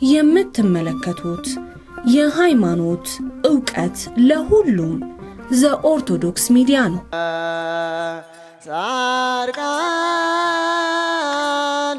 የምትመለከቱት የሃይማኖት ዕውቀት ለሁሉም ዘኦርቶዶክስ ሚዲያ ነው። ጻድቃን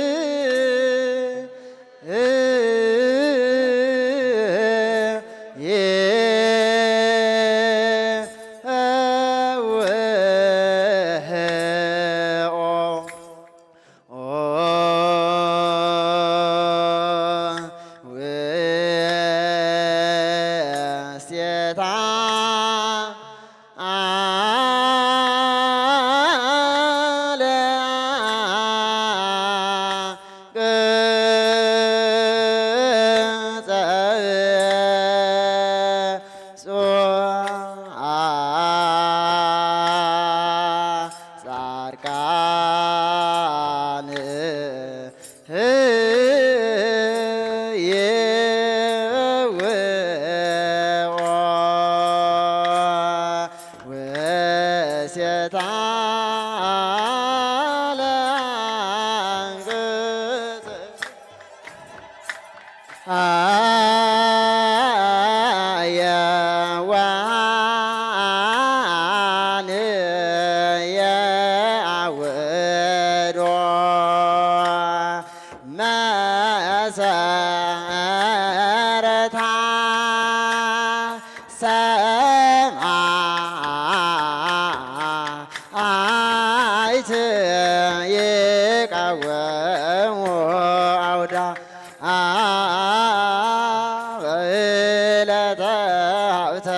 ጻድቃን ወሴታ ለአንቅጽ አየዋን የአውዶ መሰረታ ሰማይት ይቃወሙ አውዳ በዕለተ ሀብተ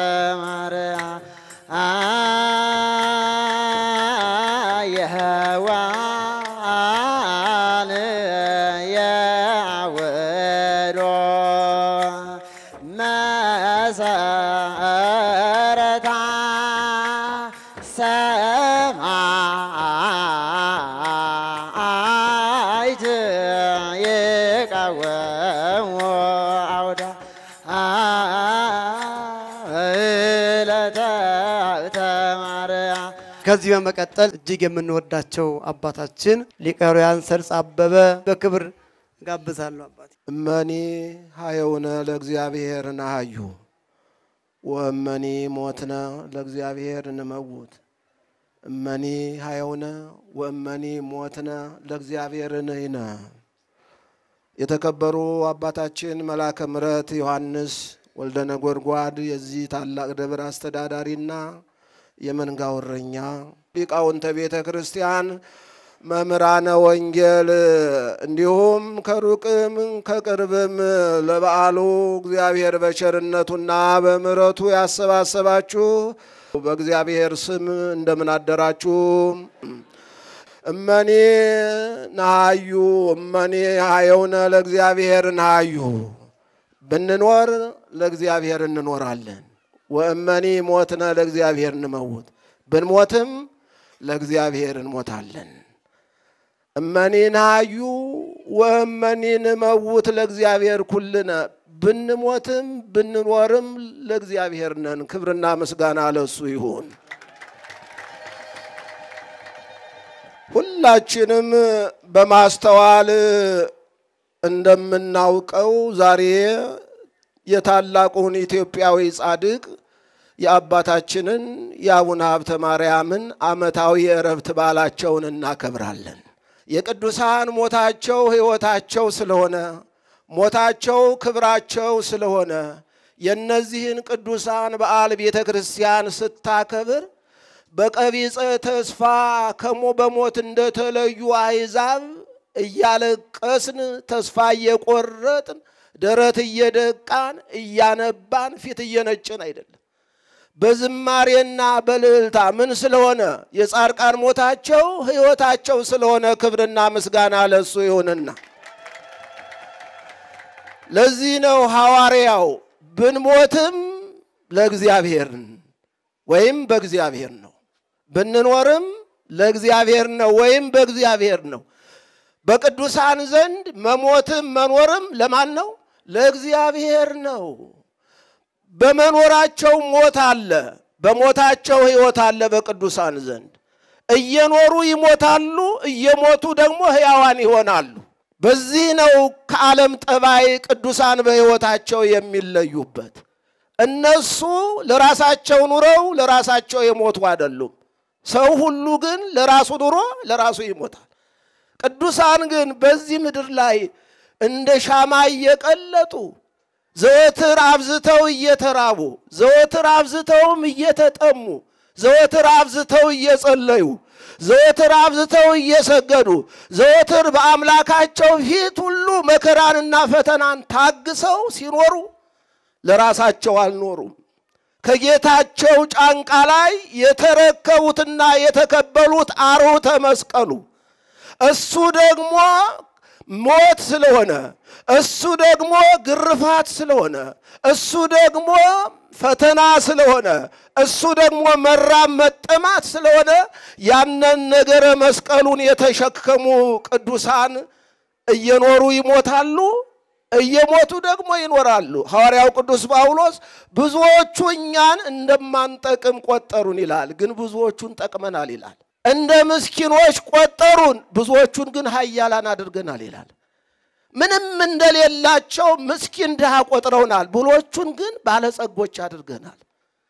ማርያም የአወዶ መሰረታ ሰማይት ይቃወሙ አውዳ ዕለተ ሀብተ ማርያም ከዚህ በመቀጠል እጅግ የምንወዳቸው አባታችን ሊቀ ኅሩያን ሰርጽ አበበ በክብር ጋብዛለሁ። አባቴ እመኒ ሀየውነ ለእግዚአብሔር ናሃዩ ወእመኒ ሞትነ ለእግዚአብሔር እንመውት እመኒ ሀየውነ ወእመኒ ሞትነ ለእግዚአብሔር ንሕነ። የተከበሩ አባታችን መልአከ ምሕረት ዮሐንስ ወልደ ነጎድጓድ የዚህ ታላቅ ደብር አስተዳዳሪና የመንጋው እረኛ ሊቃውንተ ቤተ ክርስቲያን መምህራነ ወንጌል እንዲሁም ከሩቅም ከቅርብም ለበዓሉ እግዚአብሔር በቸርነቱና በምሕረቱ ያሰባሰባችሁ በእግዚአብሔር ስም እንደምን አደራችሁ? እመኔ ናሃዩ እመኔ ሀየውነ ለእግዚአብሔር ናሃዩ ብንኖር ለእግዚአብሔር እንኖራለን። ወእመኒ ሞትነ ለእግዚአብሔር እንመውት ብንሞትም ለእግዚአብሔር እንሞታለን። እመኒ ናሃዩ ወእመኒ ንመውት ለእግዚአብሔር ኩልነ ብንሞትም ብንኖርም ለእግዚአብሔር ነን። ክብርና ምስጋና ለሱ ይሁን። ሁላችንም በማስተዋል እንደምናውቀው ዛሬ የታላቁን ኢትዮጵያዊ ጻድቅ የአባታችንን የአቡነ ሀብተ ማርያምን ዓመታዊ የእረፍት በዓላቸውን እናከብራለን። የቅዱሳን ሞታቸው ሕይወታቸው ስለሆነ ሞታቸው ክብራቸው ስለሆነ የእነዚህን ቅዱሳን በዓል ቤተ ክርስቲያን ስታከብር በቀቢጸ ተስፋ ከሞ በሞት እንደተለዩ አሕዛብ እያለቀስን ተስፋ እየቆረጥን ደረት እየደቃን እያነባን ፊት እየነጭን አይደለም። በዝማሬና በልዕልታ ምን ስለሆነ የጻድቃን ሞታቸው ሕይወታቸው ስለሆነ ክብርና ምስጋና ለሱ ይሁንና ለዚህ ነው ሐዋርያው ብንሞትም ለእግዚአብሔር ወይም በእግዚአብሔር ነው፣ ብንኖርም ለእግዚአብሔር ነው ወይም በእግዚአብሔር ነው። በቅዱሳን ዘንድ መሞትም መኖርም ለማን ነው? ለእግዚአብሔር ነው። በመኖራቸው ሞት አለ፣ በሞታቸው ሕይወት አለ። በቅዱሳን ዘንድ እየኖሩ ይሞታሉ፣ እየሞቱ ደግሞ ሕያዋን ይሆናሉ። በዚህ ነው ከዓለም ጠባይ ቅዱሳን በሕይወታቸው የሚለዩበት። እነሱ ለራሳቸው ኑረው ለራሳቸው የሞቱ አይደሉም። ሰው ሁሉ ግን ለራሱ ኑሮ ለራሱ ይሞታል። ቅዱሳን ግን በዚህ ምድር ላይ እንደ ሻማ እየቀለጡ ዘወትር አብዝተው እየተራቡ ዘወትር አብዝተውም እየተጠሙ ዘወትር አብዝተው እየጸለዩ ዘወትር አብዝተው እየሰገዱ ዘወትር በአምላካቸው ፊት ሁሉ መከራንና ፈተናን ታግሰው ሲኖሩ ለራሳቸው አልኖሩም። ከጌታቸው ጫንቃ ላይ የተረከቡትና የተቀበሉት አርዑተ መስቀሉ እሱ ደግሞ ሞት ስለሆነ እሱ ደግሞ ግርፋት ስለሆነ እሱ ደግሞ ፈተና ስለሆነ እሱ ደግሞ መራብ መጠማት ስለሆነ ያንን ነገረ መስቀሉን የተሸከሙ ቅዱሳን እየኖሩ ይሞታሉ፣ እየሞቱ ደግሞ ይኖራሉ። ሐዋርያው ቅዱስ ጳውሎስ ብዙዎቹ እኛን እንደማንጠቅም ቆጠሩን ይላል፣ ግን ብዙዎቹን ጠቅመናል ይላል። እንደ ምስኪኖች ቆጠሩን፣ ብዙዎቹን ግን ኃያላን አድርገናል ይላል። ምንም እንደሌላቸው ምስኪን ድሃ ቆጥረውናል፣ ብዙዎቹን ግን ባለጸጎች አድርገናል።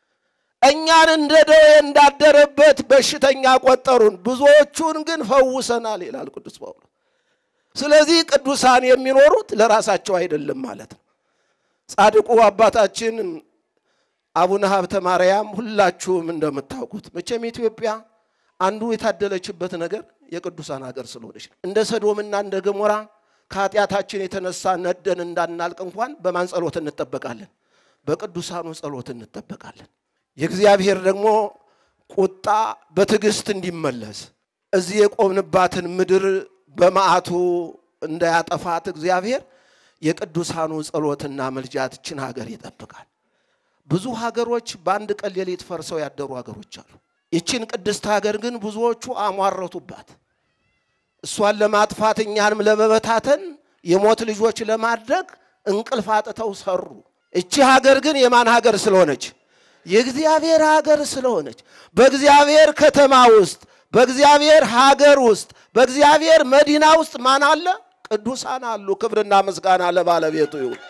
እኛን እንደ ደዌ እንዳደረበት በሽተኛ ቆጠሩን፣ ብዙዎቹን ግን ፈውሰናል ይላል ቅዱስ ጳውሎስ። ስለዚህ ቅዱሳን የሚኖሩት ለራሳቸው አይደለም ማለት ነው። ጻድቁ አባታችን አቡነ ሀብተ ማርያም ሁላችሁም እንደምታውቁት መቼም ኢትዮጵያ አንዱ የታደለችበት ነገር የቅዱሳን ሀገር ስለሆነች ነው። እንደ ሰዶምና እንደ ገሞራ ከኃጢአታችን የተነሳ ነደን እንዳናልቅ እንኳን በማን ጸሎት እንጠበቃለን? በቅዱሳኑ ጸሎት እንጠበቃለን። የእግዚአብሔር ደግሞ ቁጣ በትዕግስት እንዲመለስ እዚህ የቆምንባትን ምድር በመዓቱ እንዳያጠፋት እግዚአብሔር የቅዱሳኑ ጸሎትና ምልጃትችን ሀገር ይጠብቃል። ብዙ ሀገሮች በአንድ ቀን ሌሊት ፈርሰው ያደሩ ሀገሮች አሉ። ይችን ቅድስት ሀገር ግን ብዙዎቹ አሟረቱባት። እሷን ለማጥፋት እኛንም ለመበታተን የሞት ልጆች ለማድረግ እንቅልፍ አጥተው ሰሩ። እቺ ሀገር ግን የማን ሀገር ስለሆነች? የእግዚአብሔር ሀገር ስለሆነች በእግዚአብሔር ከተማ ውስጥ በእግዚአብሔር ሀገር ውስጥ በእግዚአብሔር መዲና ውስጥ ማን አለ? ቅዱሳን አሉ። ክብርና ምስጋና ለባለቤቱ ይሁን።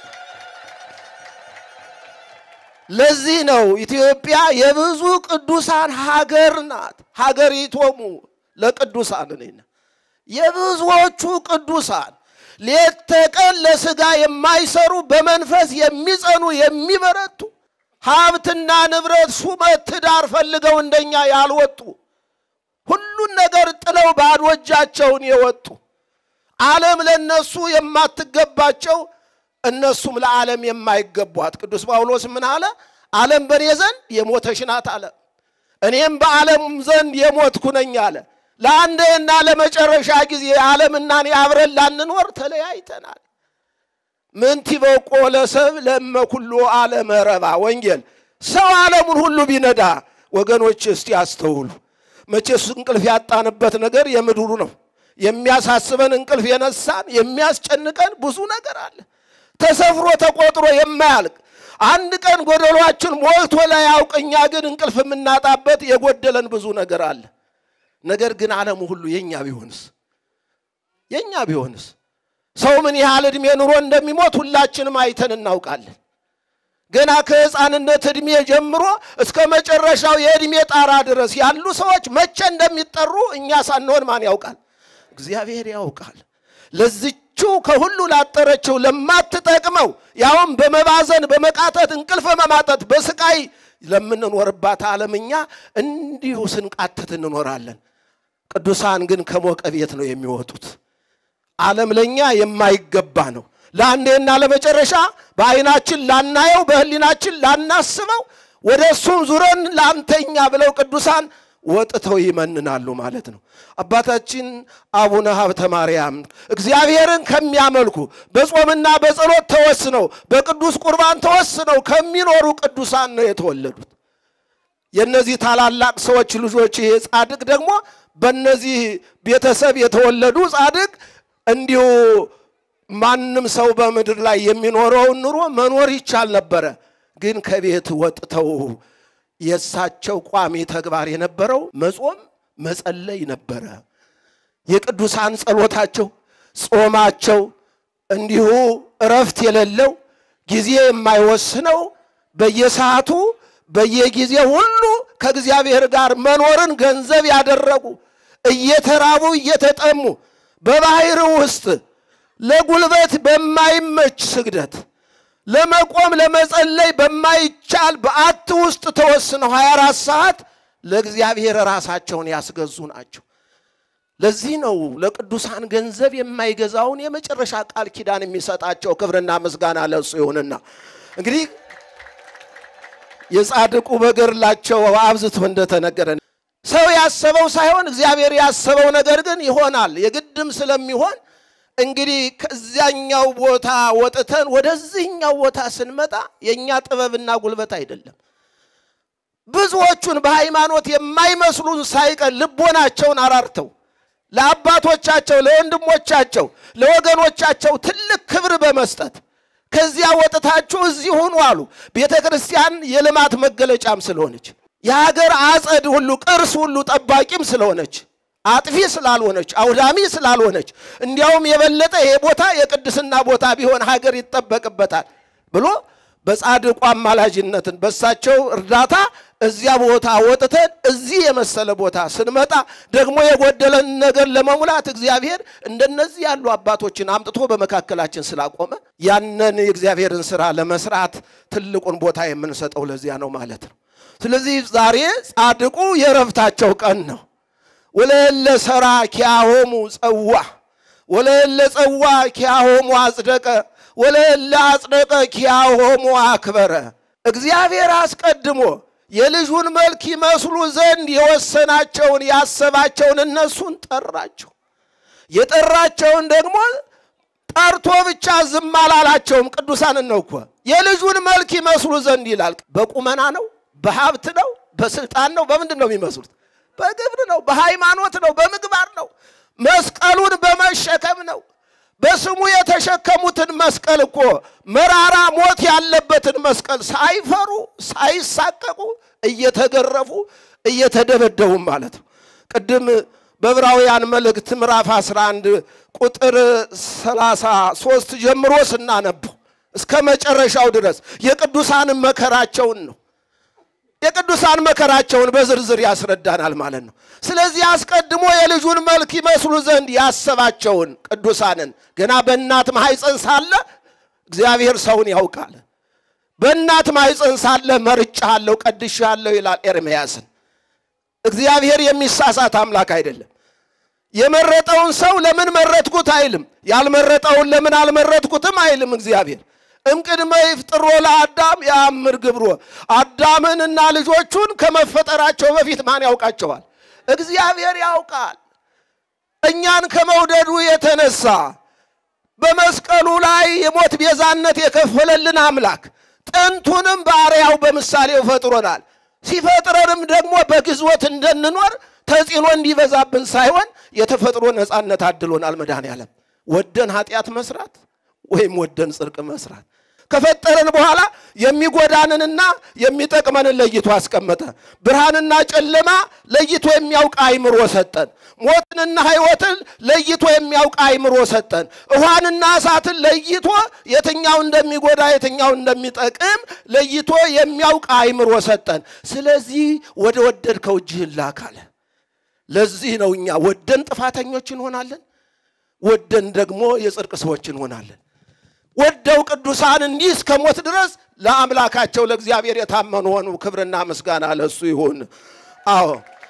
ለዚህ ነው ኢትዮጵያ የብዙ ቅዱሳን ሀገር ናት። ሀገሪቶሙ ለቅዱሳን ነና የብዙዎቹ ቅዱሳን ሌት ተቀን ለሥጋ የማይሰሩ በመንፈስ የሚጸኑ የሚበረቱ ሀብትና ንብረት፣ ሹመት፣ ትዳር ፈልገው እንደኛ ያልወጡ ሁሉን ነገር ጥለው ባዶ እጃቸውን የወጡ ዓለም ለነሱ የማትገባቸው እነሱም ለዓለም የማይገቧት ቅዱስ ጳውሎስ ምን አለ? ዓለም በእኔ ዘንድ የሞተች ናት አለ። እኔም በዓለም ዘንድ የሞትኩ ነኝ አለ። ለአንዴና ለመጨረሻ ጊዜ ዓለምና እኔ አብረን ላንኖር ተለያይተናል። ምንቲ በቆ ለሰብ ለመ ኩሎ ዓለመ ረባ ወንጌል ሰው ዓለሙን ሁሉ ቢነዳ ወገኖች እስቲ አስተውሉ። መቼስ እንቅልፍ ያጣንበት ነገር የምድሩ ነው። የሚያሳስበን እንቅልፍ የነሳን የሚያስጨንቀን ብዙ ነገር አለ። ተሰፍሮ ተቆጥሮ የማያልቅ አንድ ቀን ጎደሏችን ሞልቶ ላይ ያውቅ። እኛ ግን እንቅልፍ የምናጣበት የጎደለን ብዙ ነገር አለ። ነገር ግን ዓለሙ ሁሉ የኛ ቢሆንስ የኛ ቢሆንስ ሰው ምን ያህል ዕድሜ ኑሮ እንደሚሞት ሁላችንም አይተን እናውቃለን። ገና ከሕፃንነት ዕድሜ ጀምሮ እስከ መጨረሻው የዕድሜ ጣራ ድረስ ያሉ ሰዎች መቼ እንደሚጠሩ እኛ ሳንሆን ማን ያውቃል? እግዚአብሔር ያውቃል። ለዝችው ከሁሉ ላጠረችው ለማትጠቅመው ያውም በመባዘን በመቃተት እንቅልፍ በማጣት በስቃይ ለምንኖርባት ዓለም እኛ እንዲሁ ስንቃተት እንኖራለን። ቅዱሳን ግን ከሞቀ ቤት ነው የሚወጡት። ዓለም ለእኛ የማይገባ ነው። ለአንዴና ለመጨረሻ በዓይናችን ላናየው በሕሊናችን ላናስበው ወደ እሱም ዙረን ላንተኛ ብለው ቅዱሳን ወጥተው ይመንናሉ ማለት ነው። አባታችን አቡነ ሀብተ ማርያም እግዚአብሔርን ከሚያመልኩ በጾምና በጸሎት ተወስነው በቅዱስ ቁርባን ተወስነው ከሚኖሩ ቅዱሳን ነው የተወለዱት። የእነዚህ ታላላቅ ሰዎች ልጆች ይሄ ጻድቅ ደግሞ በእነዚህ ቤተሰብ የተወለዱ ጻድቅ እንዲሁ ማንም ሰው በምድር ላይ የሚኖረውን ኑሮ መኖር ይቻል ነበረ። ግን ከቤት ወጥተው የእሳቸው ቋሚ ተግባር የነበረው መጾም መጸለይ ነበረ። የቅዱሳን ጸሎታቸው፣ ጾማቸው እንዲሁ እረፍት የሌለው ጊዜ የማይወስነው በየሰዓቱ በየጊዜ ሁሉ ከእግዚአብሔር ጋር መኖርን ገንዘብ ያደረጉ እየተራቡ እየተጠሙ በባህር ውስጥ ለጉልበት በማይመች ስግደት ለመቆም ለመጸለይ በማይቻል በዓት ውስጥ ተወስነው 24 ሰዓት ለእግዚአብሔር ራሳቸውን ያስገዙ ናቸው። ለዚህ ነው ለቅዱሳን ገንዘብ የማይገዛውን የመጨረሻ ቃል ኪዳን የሚሰጣቸው። ክብርና ምስጋና ለእሱ ይሁንና እንግዲህ የጻድቁ በገድላቸው አብዝቶ እንደተነገረ ሰው ያሰበው ሳይሆን እግዚአብሔር ያሰበው ነገር ግን ይሆናል። የግድም ስለሚሆን እንግዲህ ከዚያኛው ቦታ ወጥተን ወደዚህኛው ቦታ ስንመጣ የእኛ ጥበብና ጉልበት አይደለም። ብዙዎቹን በሃይማኖት የማይመስሉን ሳይቀር ልቦናቸውን አራርተው ለአባቶቻቸው፣ ለወንድሞቻቸው፣ ለወገኖቻቸው ትልቅ ክብር በመስጠት ከዚያ ወጥታችሁ እዚህ ሁኑ አሉ። ቤተ ክርስቲያን የልማት መገለጫም ስለሆነች የሀገር አጸድ ሁሉ ቅርስ ሁሉ ጠባቂም ስለሆነች አጥፊ ስላልሆነች አውዳሚ ስላልሆነች እንዲያውም የበለጠ ይሄ ቦታ የቅድስና ቦታ ቢሆን ሀገር ይጠበቅበታል ብሎ በጻድቁ አማላጅነትን በሳቸው እርዳታ እዚያ ቦታ ወጥተን እዚህ የመሰለ ቦታ ስንመጣ ደግሞ የጎደለን ነገር ለመሙላት እግዚአብሔር እንደነዚህ ያሉ አባቶችን አምጥቶ በመካከላችን ስላቆመ ያንን የእግዚአብሔርን ስራ ለመስራት ትልቁን ቦታ የምንሰጠው ለዚያ ነው ማለት ነው። ስለዚህ ዛሬ ጻድቁ የረፍታቸው ቀን ነው። ወለለ ሰራ ኪያሆሙ ጸዋ ወለለ ጸዋ ኪያሆሙ አጽደቀ ወለለ አጽደቀ ኪያሆሙ አክበረ። እግዚአብሔር አስቀድሞ የልጁን መልክ ይመስሉ ዘንድ የወሰናቸውን ያሰባቸውን እነሱን ጠራቸው። የጠራቸውን ደግሞ ጠርቶ ብቻ ዝም አላላቸውም። ቅዱሳንን ነው እኮ የልጁን መልክ ይመስሉ ዘንድ ይላል። በቁመና ነው፣ በሀብት ነው፣ በስልጣን ነው። በምንድን ነው የሚመስሉት? በግብር ነው፣ በሃይማኖት ነው፣ በምግባር ነው፣ መስቀሉን በመሸከም ነው። በስሙ የተሸከሙትን መስቀል እኮ መራራ ሞት ያለበትን መስቀል ሳይፈሩ ሳይሳቀቁ እየተገረፉ እየተደበደቡም ማለት ነው። ቅድም በዕብራውያን መልእክት ምዕራፍ 11 ቁጥር 33 ጀምሮ ስናነበው እስከ መጨረሻው ድረስ የቅዱሳንን መከራቸውን ነው የቅዱሳን መከራቸውን በዝርዝር ያስረዳናል ማለት ነው። ስለዚህ አስቀድሞ የልጁን መልክ ይመስሉ ዘንድ ያሰባቸውን ቅዱሳንን ገና በእናት ማኅፀን ሳለ እግዚአብሔር ሰውን ያውቃል። በእናት ማኅፀን ሳለ መርጬሃለሁ፣ ቀድሼሃለሁ ይላል ኤርምያስን። እግዚአብሔር የሚሳሳት አምላክ አይደለም። የመረጠውን ሰው ለምን መረጥኩት አይልም። ያልመረጠውን ለምን አልመረጥኩትም አይልም እግዚአብሔር እምቅድመ ይፍጥሮ ለአዳም የአምር ግብሮ አዳምንና ልጆቹን ከመፈጠራቸው በፊት ማን ያውቃቸዋል? እግዚአብሔር ያውቃል። እኛን ከመውደዱ የተነሳ በመስቀሉ ላይ የሞት ቤዛነት የከፈለልን አምላክ ጥንቱንም በአርያው በምሳሌው ፈጥሮናል። ሲፈጥረንም ደግሞ በግዝወት እንድንኖር ተጽዕኖ እንዲበዛብን ሳይሆን የተፈጥሮ ነፃነት አድሎናል። መድኃኔዓለም ወደን ኃጢአት መስራት ወይም ወደን ጽድቅ መስራት ከፈጠረን በኋላ የሚጎዳንንና የሚጠቅመንን ለይቶ አስቀመጠ። ብርሃንና ጨለማ ለይቶ የሚያውቅ አይምሮ ሰጠን። ሞትንና ሕይወትን ለይቶ የሚያውቅ አይምሮ ሰጠን። ውሃንና እሳትን ለይቶ የትኛው እንደሚጎዳ የትኛው እንደሚጠቅም ለይቶ የሚያውቅ አይምሮ ሰጠን። ስለዚህ ወደ ወደድከው እጅህን ላክ አለ። ለዚህ ነው እኛ ወደን ጥፋተኞች እንሆናለን፣ ወደን ደግሞ የጽድቅ ሰዎች እንሆናለን። ወደው ቅዱሳን እንዲህ እስከ ሞት ድረስ ለአምላካቸው ለእግዚአብሔር የታመኑ ሆኑ። ክብርና ምስጋና ለእሱ ይሁን። አዎ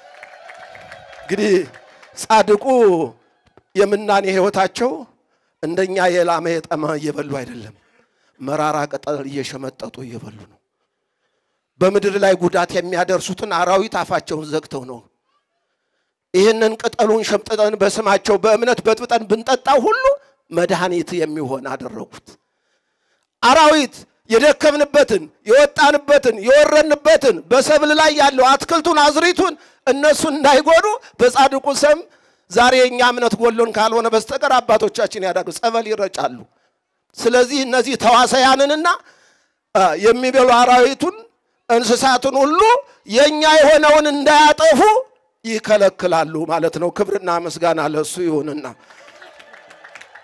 እንግዲህ ጻድቁ የምናኔ ሕይወታቸው እንደኛ የላመ የጠመ እየበሉ አይደለም፣ መራራ ቅጠል እየሸመጠጡ እየበሉ ነው። በምድር ላይ ጉዳት የሚያደርሱትን አራዊት አፋቸውን ዘግተው ነው። ይህንን ቅጠሉን ሸምጥጠን በስማቸው በእምነት በጥብጠን ብንጠጣው ሁሉ መድኃኒት የሚሆን አደረጉት። አራዊት የደከምንበትን የወጣንበትን የወረንበትን በሰብል ላይ ያለው አትክልቱን አዝሪቱን እነሱን እንዳይጎዱ በጻድቁ ስም ዛሬ የእኛ እምነት ጎሎን ካልሆነ በስተቀር አባቶቻችን ያዳሉ ጸበል ይረጫሉ። ስለዚህ እነዚህ ተዋሳያንንና የሚበሉ አራዊቱን እንስሳትን ሁሉ የእኛ የሆነውን እንዳያጠፉ ይከለክላሉ ማለት ነው። ክብርና ምስጋና ለእሱ ይሁንና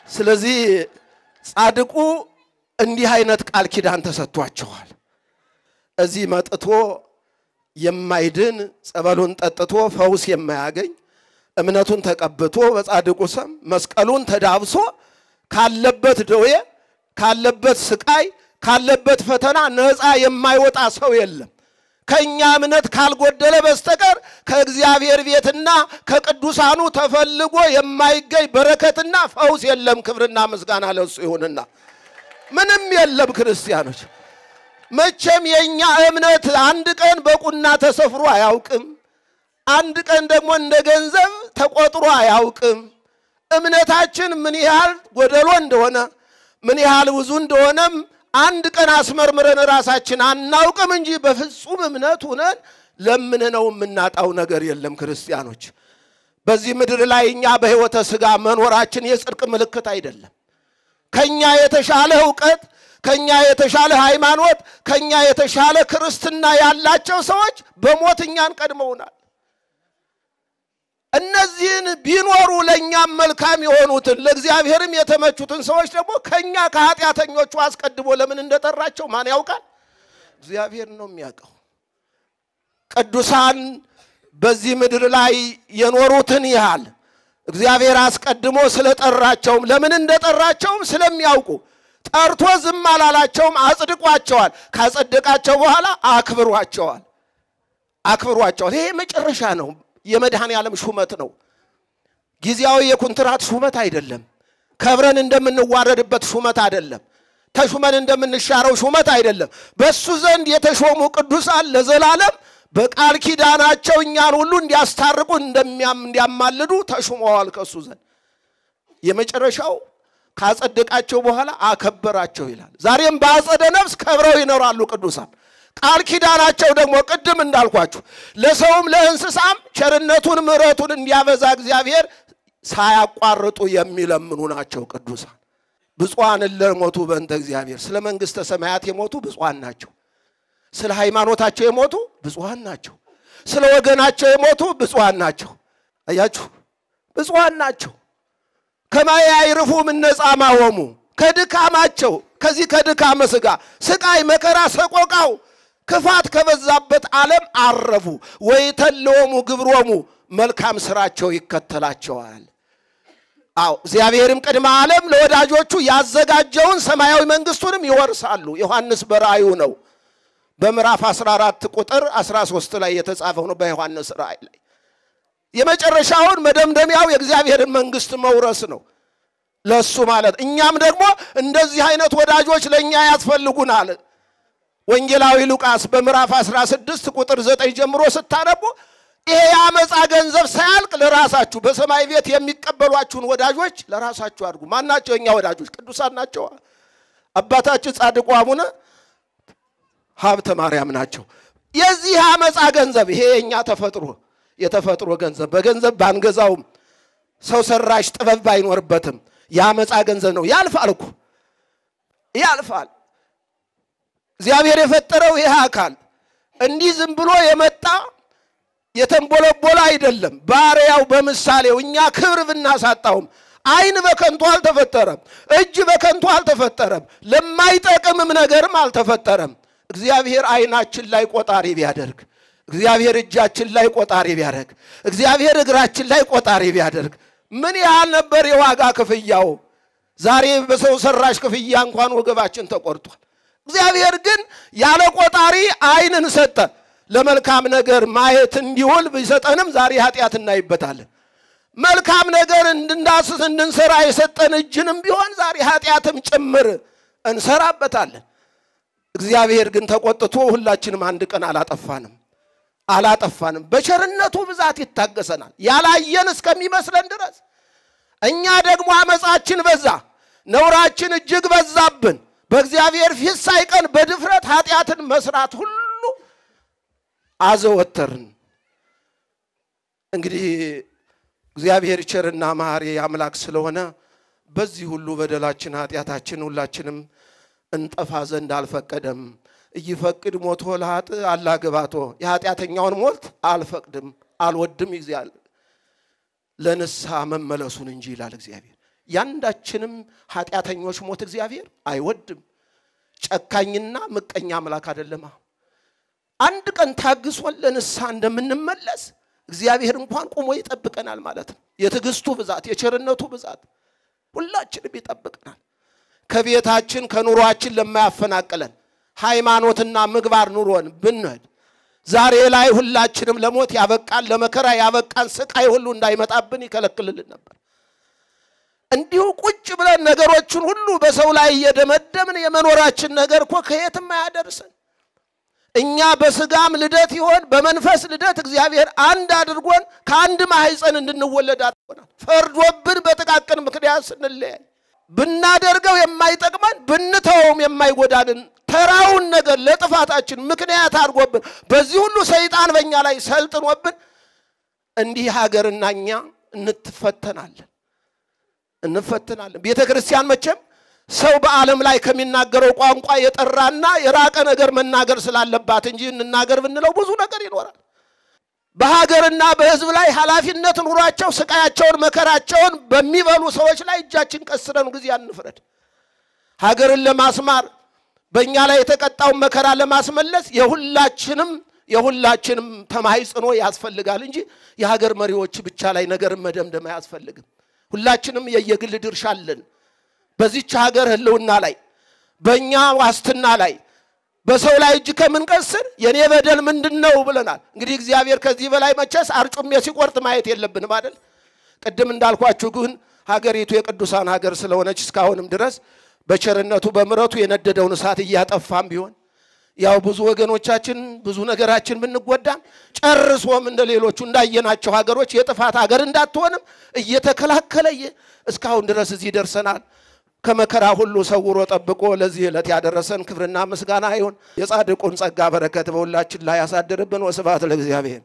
ስለዚህ ጻድቁ እንዲህ አይነት ቃል ኪዳን ተሰጥቷቸዋል። እዚህ መጥቶ የማይድን ጸበሉን ጠጥቶ ፈውስ የማያገኝ እምነቱን ተቀብቶ በጻድቁ ስም መስቀሉን ተዳብሶ ካለበት ደዌ ካለበት ስቃይ ካለበት ፈተና ነፃ የማይወጣ ሰው የለም። ከእኛ እምነት ካልጎደለ በስተቀር ከእግዚአብሔር ቤትና ከቅዱሳኑ ተፈልጎ የማይገኝ በረከትና ፈውስ የለም። ክብርና ምስጋና ለሱ ይሁንና ምንም የለም። ክርስቲያኖች መቼም የእኛ እምነት አንድ ቀን በቁና ተሰፍሮ አያውቅም። አንድ ቀን ደግሞ እንደ ገንዘብ ተቆጥሮ አያውቅም። እምነታችን ምን ያህል ጎደሎ እንደሆነ ምን ያህል ብዙ እንደሆነም አንድ ቀን አስመርምረን ራሳችን አናውቅም እንጂ በፍጹም እምነት ሁነን ለምንነው የምናጣው ነገር የለም። ክርስቲያኖች በዚህ ምድር ላይ እኛ በሕይወተ ሥጋ መኖራችን የጽድቅ ምልክት አይደለም። ከኛ የተሻለ እውቀት፣ ከኛ የተሻለ ሃይማኖት፣ ከኛ የተሻለ ክርስትና ያላቸው ሰዎች በሞት እኛን ቀድመውናል። እነዚህን ቢኖሩ ለእኛም መልካም የሆኑትን ለእግዚአብሔርም የተመቹትን ሰዎች ደግሞ ከእኛ ከኃጢአተኞቹ አስቀድሞ ለምን እንደጠራቸው ማን ያውቃል? እግዚአብሔር ነው የሚያውቀው። ቅዱሳን በዚህ ምድር ላይ የኖሩትን ያህል እግዚአብሔር አስቀድሞ ስለጠራቸውም ለምን እንደጠራቸውም ስለሚያውቁ ጠርቶ ዝም አላላቸውም፣ አጽድቋቸዋል። ካጸደቃቸው በኋላ አክብሯቸዋል አክብሯቸዋል። ይሄ መጨረሻ ነው። የመድኃኔ ዓለም ሹመት ነው። ጊዜያዊ የኩንትራት ሹመት አይደለም። ከብረን እንደምንዋረድበት ሹመት አይደለም። ተሹመን እንደምንሻረው ሹመት አይደለም። በእሱ ዘንድ የተሾሙ ቅዱሳን ለዘላለም በቃል ኪዳናቸው እኛን ሁሉ እንዲያስታርቁ እንደሚያም እንዲያማልዱ ተሹመዋል ከእሱ ዘንድ። የመጨረሻው ካጸደቃቸው በኋላ አከበራቸው ይላል። ዛሬም በአጸደ ነፍስ ከብረው ይኖራሉ ቅዱሳን። ቃል ኪዳናቸው ደግሞ ቅድም እንዳልኳችሁ ለሰውም ለእንስሳም ቸርነቱን ምሕረቱን እንዲያበዛ እግዚአብሔር ሳያቋርጡ የሚለምኑ ናቸው ቅዱሳን። ብፁዓን ለሞቱ በእንተ እግዚአብሔር፣ ስለ መንግሥተ ሰማያት የሞቱ ብፁዓን ናቸው። ስለ ሃይማኖታቸው የሞቱ ብፁዓን ናቸው። ስለ ወገናቸው የሞቱ ብፁዓን ናቸው። አያችሁ፣ ብፁዓን ናቸው። ከማየ አይርፉ እምነጻ ማወሙ ከድካማቸው ከዚህ ከድካመ ሥጋ ስቃይ፣ መከራ፣ ሰቆቃው ክፋት ከበዛበት ዓለም አረፉ። ወይተለወሙ ግብሮሙ መልካም ስራቸው ይከተላቸዋል። አዎ እግዚአብሔርም ቅድመ ዓለም ለወዳጆቹ ያዘጋጀውን ሰማያዊ መንግሥቱንም ይወርሳሉ። ዮሐንስ በራእዩ ነው በምዕራፍ 14 ቁጥር 13 ላይ የተጻፈው ነው። በዮሐንስ ራእይ ላይ የመጨረሻውን መደምደሚያው የእግዚአብሔርን መንግሥት መውረስ ነው ለሱ ማለት። እኛም ደግሞ እንደዚህ አይነት ወዳጆች ለእኛ ያስፈልጉናል። ወንጌላዊ ሉቃስ በምዕራፍ 16 ቁጥር 9 ጀምሮ ስታነቡ ይሄ የአመፃ ገንዘብ ሳያልቅ ለራሳችሁ በሰማይ ቤት የሚቀበሏችሁን ወዳጆች ለራሳችሁ አድርጉ። ማናቸው? የእኛ ወዳጆች ቅዱሳን ናቸው። አባታችን ጻድቁ አቡነ ሀብተ ማርያም ናቸው። የዚህ አመፃ ገንዘብ ይሄ የእኛ ተፈጥሮ የተፈጥሮ ገንዘብ በገንዘብ ባንገዛውም ሰው ሰራሽ ጥበብ ባይኖርበትም የአመፃ ገንዘብ ነው። ያልፋል እኮ ያልፋል። እግዚአብሔር የፈጠረው ይህ አካል እንዲህ ዝም ብሎ የመጣ የተንቦለቦለ አይደለም። ባሪያው በምሳሌው እኛ ክብር ብናሳጣውም ዓይን በከንቱ አልተፈጠረም፣ እጅ በከንቱ አልተፈጠረም፣ ለማይጠቅምም ነገርም አልተፈጠረም። እግዚአብሔር ዓይናችን ላይ ቆጣሪ ቢያደርግ፣ እግዚአብሔር እጃችን ላይ ቆጣሪ ቢያደርግ፣ እግዚአብሔር እግራችን ላይ ቆጣሪ ቢያደርግ ምን ያህል ነበር የዋጋ ክፍያው? ዛሬ በሰው ሰራሽ ክፍያ እንኳን ወገባችን ተቆርጧል። እግዚአብሔር ግን ያለ ቆጣሪ ዓይንን ሰጠ። ለመልካም ነገር ማየት እንዲውል ቢሰጠንም ዛሬ ኃጢአት እናይበታለን። መልካም ነገር እንድናስስ እንድንሰራ የሰጠን እጅንም ቢሆን ዛሬ ኃጢአትም ጭምር እንሰራበታለን። እግዚአብሔር ግን ተቆጥቶ ሁላችንም አንድ ቀን አላጠፋንም አላጠፋንም። በቸርነቱ ብዛት ይታገሰናል ያላየን እስከሚመስለን ድረስ። እኛ ደግሞ አመፃችን በዛ፣ ነውራችን እጅግ በዛብን። በእግዚአብሔር ፊት ሳይቀን በድፍረት ኃጢአትን መስራት ሁሉ አዘወተርን። እንግዲህ እግዚአብሔር ቸርና መሐሪ አምላክ ስለሆነ በዚህ ሁሉ በደላችን ኃጢአታችን ሁላችንም እንጠፋ ዘንድ አልፈቀደም። እይፈቅድ ሞቶ ለኃጥ አላግባቶ የኃጢአተኛውን ሞት አልፈቅድም አልወድም ይዚያል ለንስሐ መመለሱን እንጂ ይላል እግዚአብሔር። ያንዳችንም ኃጢአተኞች ሞት እግዚአብሔር አይወድም። ጨካኝና ምቀኛ አምላክ አይደለማ። አንድ ቀን ታግሶን ለንስሐ እንደምንመለስ እግዚአብሔር እንኳን ቆሞ ይጠብቀናል ማለት ነው። የትዕግስቱ ብዛት፣ የቸርነቱ ብዛት ሁላችንም ይጠብቀናል። ከቤታችን ከኑሯችን ለማያፈናቅለን ሃይማኖትና ምግባር ኑሮን ብንሄድ ዛሬ ላይ ሁላችንም ለሞት ያበቃን ለመከራ ያበቃን ስቃይ ሁሉ እንዳይመጣብን ይከለክልልን ነበር። እንዲሁ ቁጭ ብለን ነገሮችን ሁሉ በሰው ላይ እየደመደምን የመኖራችን ነገር እኮ ከየትም አያደርሰን። እኛ በስጋም ልደት ይሆን በመንፈስ ልደት እግዚአብሔር አንድ አድርጎን ከአንድ ማህፀን እንድንወለድ አድርጎናል። ፈርዶብን በጥቃቅን ምክንያት ስንለያይ ብናደርገው የማይጠቅመን ብንተወውም የማይጎዳንን ተራውን ነገር ለጥፋታችን ምክንያት አድርጎብን በዚህ ሁሉ ሰይጣን በእኛ ላይ ሰልጥኖብን እንዲህ ሀገርና እኛ እንትፈተናለን እንፈትናለን። ቤተ ክርስቲያን መቼም ሰው በዓለም ላይ ከሚናገረው ቋንቋ የጠራና የራቀ ነገር መናገር ስላለባት እንጂ እንናገር ብንለው ብዙ ነገር ይኖራል። በሀገርና በሕዝብ ላይ ኃላፊነት ኑሯቸው ስቃያቸውን መከራቸውን በሚበሉ ሰዎች ላይ እጃችን ቀስረን ጊዜ አንፍረድ። ሀገርን ለማስማር በእኛ ላይ የተቀጣውን መከራ ለማስመለስ የሁላችንም የሁላችንም ተማይጽኖ ያስፈልጋል እንጂ የሀገር መሪዎች ብቻ ላይ ነገርን መደምደም አያስፈልግም። ሁላችንም የየግል ድርሻ አለን። በዚች ሀገር ህልውና ላይ በእኛ ዋስትና ላይ በሰው ላይ እጅ ከምንቀስር የኔ በደል ምንድን ነው ብለናል። እንግዲህ እግዚአብሔር ከዚህ በላይ መቼስ አርጩሜ ሲቆርጥ ማየት የለብንም አይደል? ቅድም እንዳልኳችሁ ግን ሀገሪቱ የቅዱሳን ሀገር ስለሆነች እስካሁንም ድረስ በቸርነቱ በምረቱ የነደደውን እሳት እያጠፋም ቢሆን ያው ብዙ ወገኖቻችን ብዙ ነገራችን ብንጎዳም ጨርሶም እንደ ሌሎቹ እንዳየናቸው ሀገሮች የጥፋት ሀገር እንዳትሆንም እየተከላከለ እስካሁን ድረስ እዚህ ደርሰናል። ከመከራ ሁሉ ሰውሮ ጠብቆ ለዚህ ዕለት ያደረሰን ክብርና ምስጋና ይሁን። የጻድቁን ጸጋ በረከት በሁላችን ላይ ያሳድርብን። ወስብሐት ለእግዚአብሔር።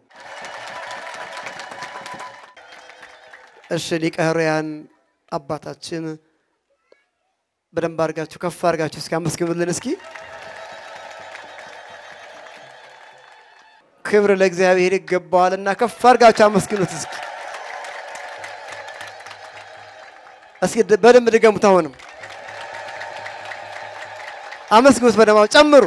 እሺ ሊቀ ኅሩያን አባታችን በደንብ አድርጋችሁ ከፍ አድርጋችሁ እስኪ አመስግኑልን እስኪ። ክብር ለእግዚአብሔር ይገባዋልና ከፍ አድርጋችሁ አመስግኑት እስኪ። እስኪ በደንብ ድገሙት። አሁንም አመስግኑት፣ በደንብ ጨምሩ።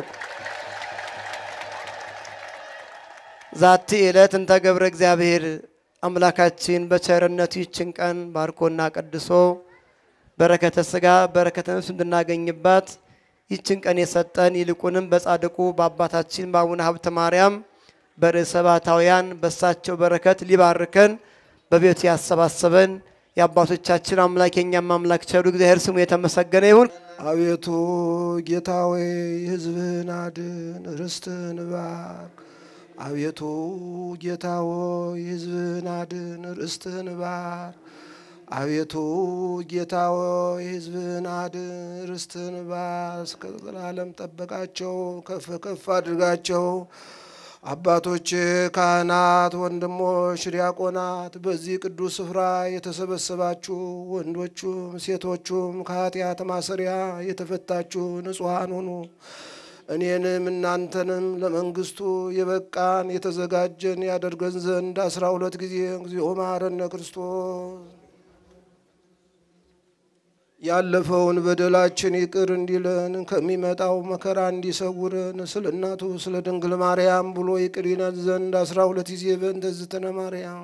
ዛቲ ዕለት እንተ ገብረ እግዚአብሔር አምላካችን በቸርነቱ ይችን ቀን ባርኮና ቀድሶ በረከተ ሥጋ በረከተ ነፍስ እንድናገኝባት ይችን ቀን የሰጠን ይልቁንም በጻድቁ በአባታችን በአቡነ ሀብተ ማርያም በርዕሰ ባሕታውያን በሳቸው በረከት ሊባርከን በቤቱ ያሰባሰበን የአባቶቻችን አምላክ የኛም አምላክ ቸሩ እግዚአብሔር ስሙ የተመሰገነ ይሁን። አቤቱ ጌታ ሆይ ሕዝብህን አድን፣ ርስትህን ባርክ። አቤቱ ጌታ ሆይ ሕዝብህን አድን፣ ርስትህን ባርክ። አቤቱ ጌታ ሆይ ሕዝብህን አድን፣ ርስትህን ባርክ። እስከ ዘላለም ጠበቃቸው፣ ከፍ ከፍ አድርጋቸው። አባቶች ካህናት፣ ወንድሞች ዲያቆናት፣ በዚህ ቅዱስ ስፍራ የተሰበሰባችሁ ወንዶቹም ሴቶቹም ከኃጢአት ማሰሪያ የተፈታችሁ ንጹሐን ሁኑ። እኔንም እናንተንም ለመንግስቱ የበቃን የተዘጋጀን ያደርገን ዘንድ አስራ ሁለት ጊዜ እግዚኦ መሐረነ ክርስቶስ ያለፈውን በደላችን ይቅር እንዲለን ከሚመጣው መከራ እንዲሰውረን ስለ እናቱ ስለ ድንግል ማርያም ብሎ ይቅር ይለን ዘንድ አስራ ሁለት ጊዜ በእንተ እግዝእትነ ማርያም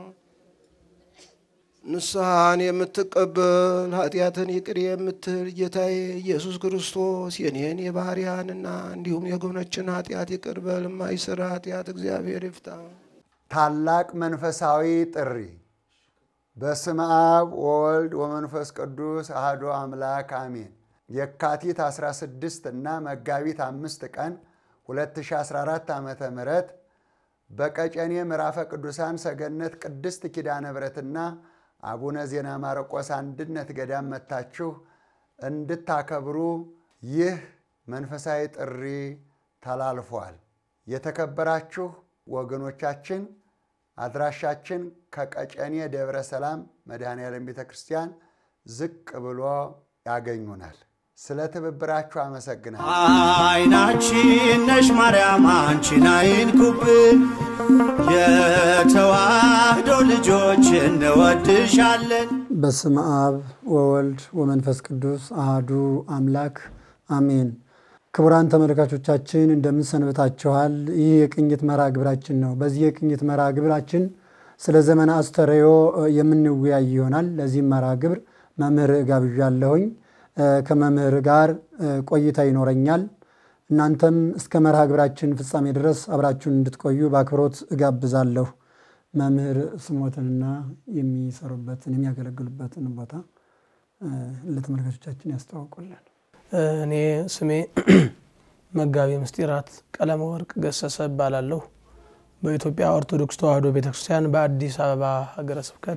ንስሐን የምትቀበል ኃጢአትን ይቅር የምትል ጌታዬ ኢየሱስ ክርስቶስ የኔን የባህርያንና እንዲሁም የጎኖችን ኃጢአት ይቅር በል። የማይሰራ ኃጢአት እግዚአብሔር ይፍታ። ታላቅ መንፈሳዊ ጥሪ በስመ አብ ወወልድ ወመንፈስ ቅዱስ አህዶ አምላክ አሜን። የካቲት 16 እና መጋቢት አምስት ቀን 2014 ዓ ም በቀጨኔ ምዕራፈ ቅዱሳን ሰገነት ቅድስት ኪዳነ ምሕረትና አቡነ ዜና ማርቆስ አንድነት ገዳም መጥታችሁ እንድታከብሩ ይህ መንፈሳዊ ጥሪ ተላልፏል። የተከበራችሁ ወገኖቻችን አድራሻችን ከቀጨኔ ደብረ ሰላም መድኃኔዓለም ቤተ ክርስቲያን ዝቅ ብሎ ያገኙናል። ስለ ትብብራችሁ አመሰግናለሁ። አይናችን ነሽ ማርያም አንቺን አይንኩብን፣ የተዋህዶ ልጆች እንወድሻለን። በስመ አብ ወወልድ ወመንፈስ ቅዱስ አሃዱ አምላክ አሜን። ክቡራን ተመልካቾቻችን እንደምን ሰንብታችኋል? ይህ የቅኝት መርሃ ግብራችን ነው። በዚህ የቅኝት መርሃ ግብራችን ስለ ዘመነ አስተርእዮ የምንወያይ ይሆናል። ለዚህም መርሃ ግብር መምህር ጋብዣለሁኝ። ከመምህር ጋር ቆይታ ይኖረኛል። እናንተም እስከ መርሃ ግብራችን ፍጻሜ ድረስ አብራችሁን እንድትቆዩ በአክብሮት እጋብዛለሁ። መምህር ስሞትንና የሚሰሩበትን የሚያገለግሉበትን ቦታ ለተመልካቾቻችን ያስተዋውቁልን። እኔ ስሜ መጋቢ ምስጢራት ቀለመ ወርቅ ገሰሰ እባላለሁ። በኢትዮጵያ ኦርቶዶክስ ተዋሕዶ ቤተክርስቲያን በአዲስ አበባ ሀገረ ስብከት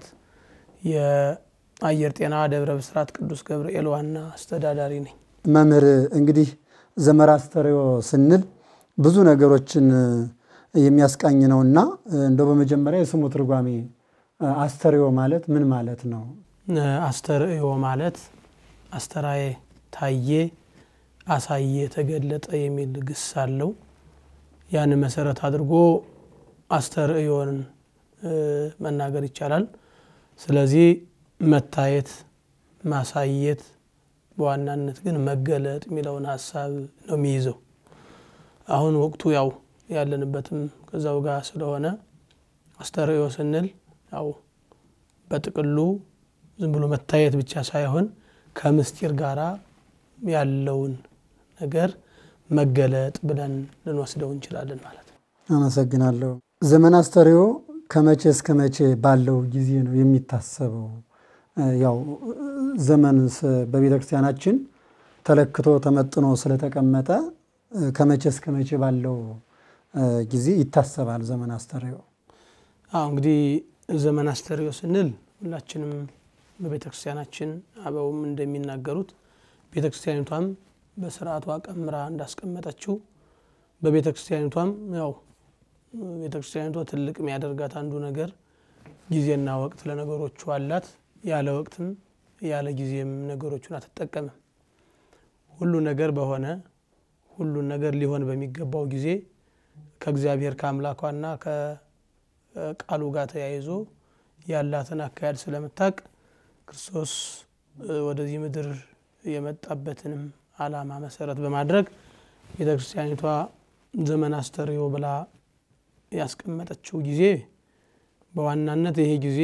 የአየር ጤና ደብረ ብስራት ቅዱስ ገብርኤል ዋና አስተዳዳሪ ነኝ። መምህር እንግዲህ ዘመነ አስተርእዮ ስንል ብዙ ነገሮችን የሚያስቃኝ ነውና እንደው በመጀመሪያ የስሙ ትርጓሜ አስተርእዮ ማለት ምን ማለት ነው? አስተርእዮ ማለት አስተራዬ፣ ታየ፣ አሳየ፣ ተገለጠ የሚል ግስ አለው። ያን መሰረት አድርጎ አስተርእዮን መናገር ይቻላል። ስለዚህ መታየት፣ ማሳየት በዋናነት ግን መገለጥ የሚለውን ሀሳብ ነው የሚይዘው። አሁን ወቅቱ ያው ያለንበትም ከዛው ጋር ስለሆነ አስተርእዮ ስንል ያው በጥቅሉ ዝም ብሎ መታየት ብቻ ሳይሆን ከምስጢር ጋራ ያለውን ነገር መገለጥ ብለን ልንወስደው እንችላለን ማለት ነው። አመሰግናለሁ። ዘመነ አስተርእዮ ከመቼ እስከ መቼ ባለው ጊዜ ነው የሚታሰበው? ያው ዘመን በቤተ ክርስቲያናችን ተለክቶ ተመጥኖ ስለተቀመጠ ከመቼ እስከ መቼ ባለው ጊዜ ይታሰባል ዘመነ አስተርእዮ? አሁ እንግዲህ ዘመነ አስተርእዮ ስንል ሁላችንም በቤተ ክርስቲያናችን አበውም እንደሚናገሩት ቤተ ክርስቲያኒቷም በስርዓቷ ቀምራ እንዳስቀመጠችው በቤተ ክርስቲያኒቷም ያው ቤተ ክርስቲያኒቷ ትልቅ የሚያደርጋት አንዱ ነገር ጊዜና ወቅት ለነገሮቹ አላት። ያለ ወቅትም ያለ ጊዜም ነገሮቹን አትጠቀምም። ሁሉ ነገር በሆነ ሁሉን ነገር ሊሆን በሚገባው ጊዜ ከእግዚአብሔር ከአምላኳና ከቃሉ ጋር ተያይዞ ያላትን አካሄድ ስለምታቅ ክርስቶስ ወደዚህ ምድር የመጣበትንም ዓላማ መሰረት በማድረግ ቤተ ክርስቲያኒቷ ዘመነ አስተርእዮ ብላ ያስቀመጠችው ጊዜ በዋናነት ይሄ ጊዜ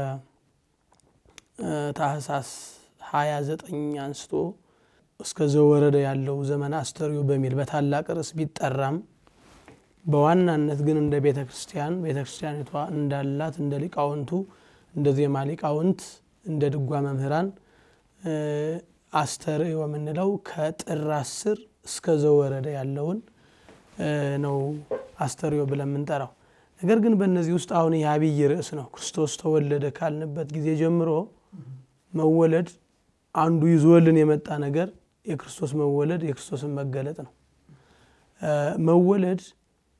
ከታህሳስ 29 አንስቶ እስከ ዘወረደ ያለው ዘመነ አስተርእዮ በሚል በታላቅ ርዕስ ቢጠራም በዋናነት ግን እንደ ቤተ ክርስቲያን ቤተ ክርስቲያኒቷ እንዳላት እንደ ሊቃውንቱ እንደ ዜማ ሊቃውንት እንደ ድጓ መምህራን አስተርእዮ የምንለው ከጥር አስር እስከ ዘወረደ ያለውን ነው አስተርእዮ ብለን የምንጠራው። ነገር ግን በእነዚህ ውስጥ አሁን የአብይ ርዕስ ነው። ክርስቶስ ተወለደ ካልንበት ጊዜ ጀምሮ መወለድ አንዱ ይዞልን የመጣ ነገር የክርስቶስ መወለድ የክርስቶስን መገለጥ ነው። መወለድ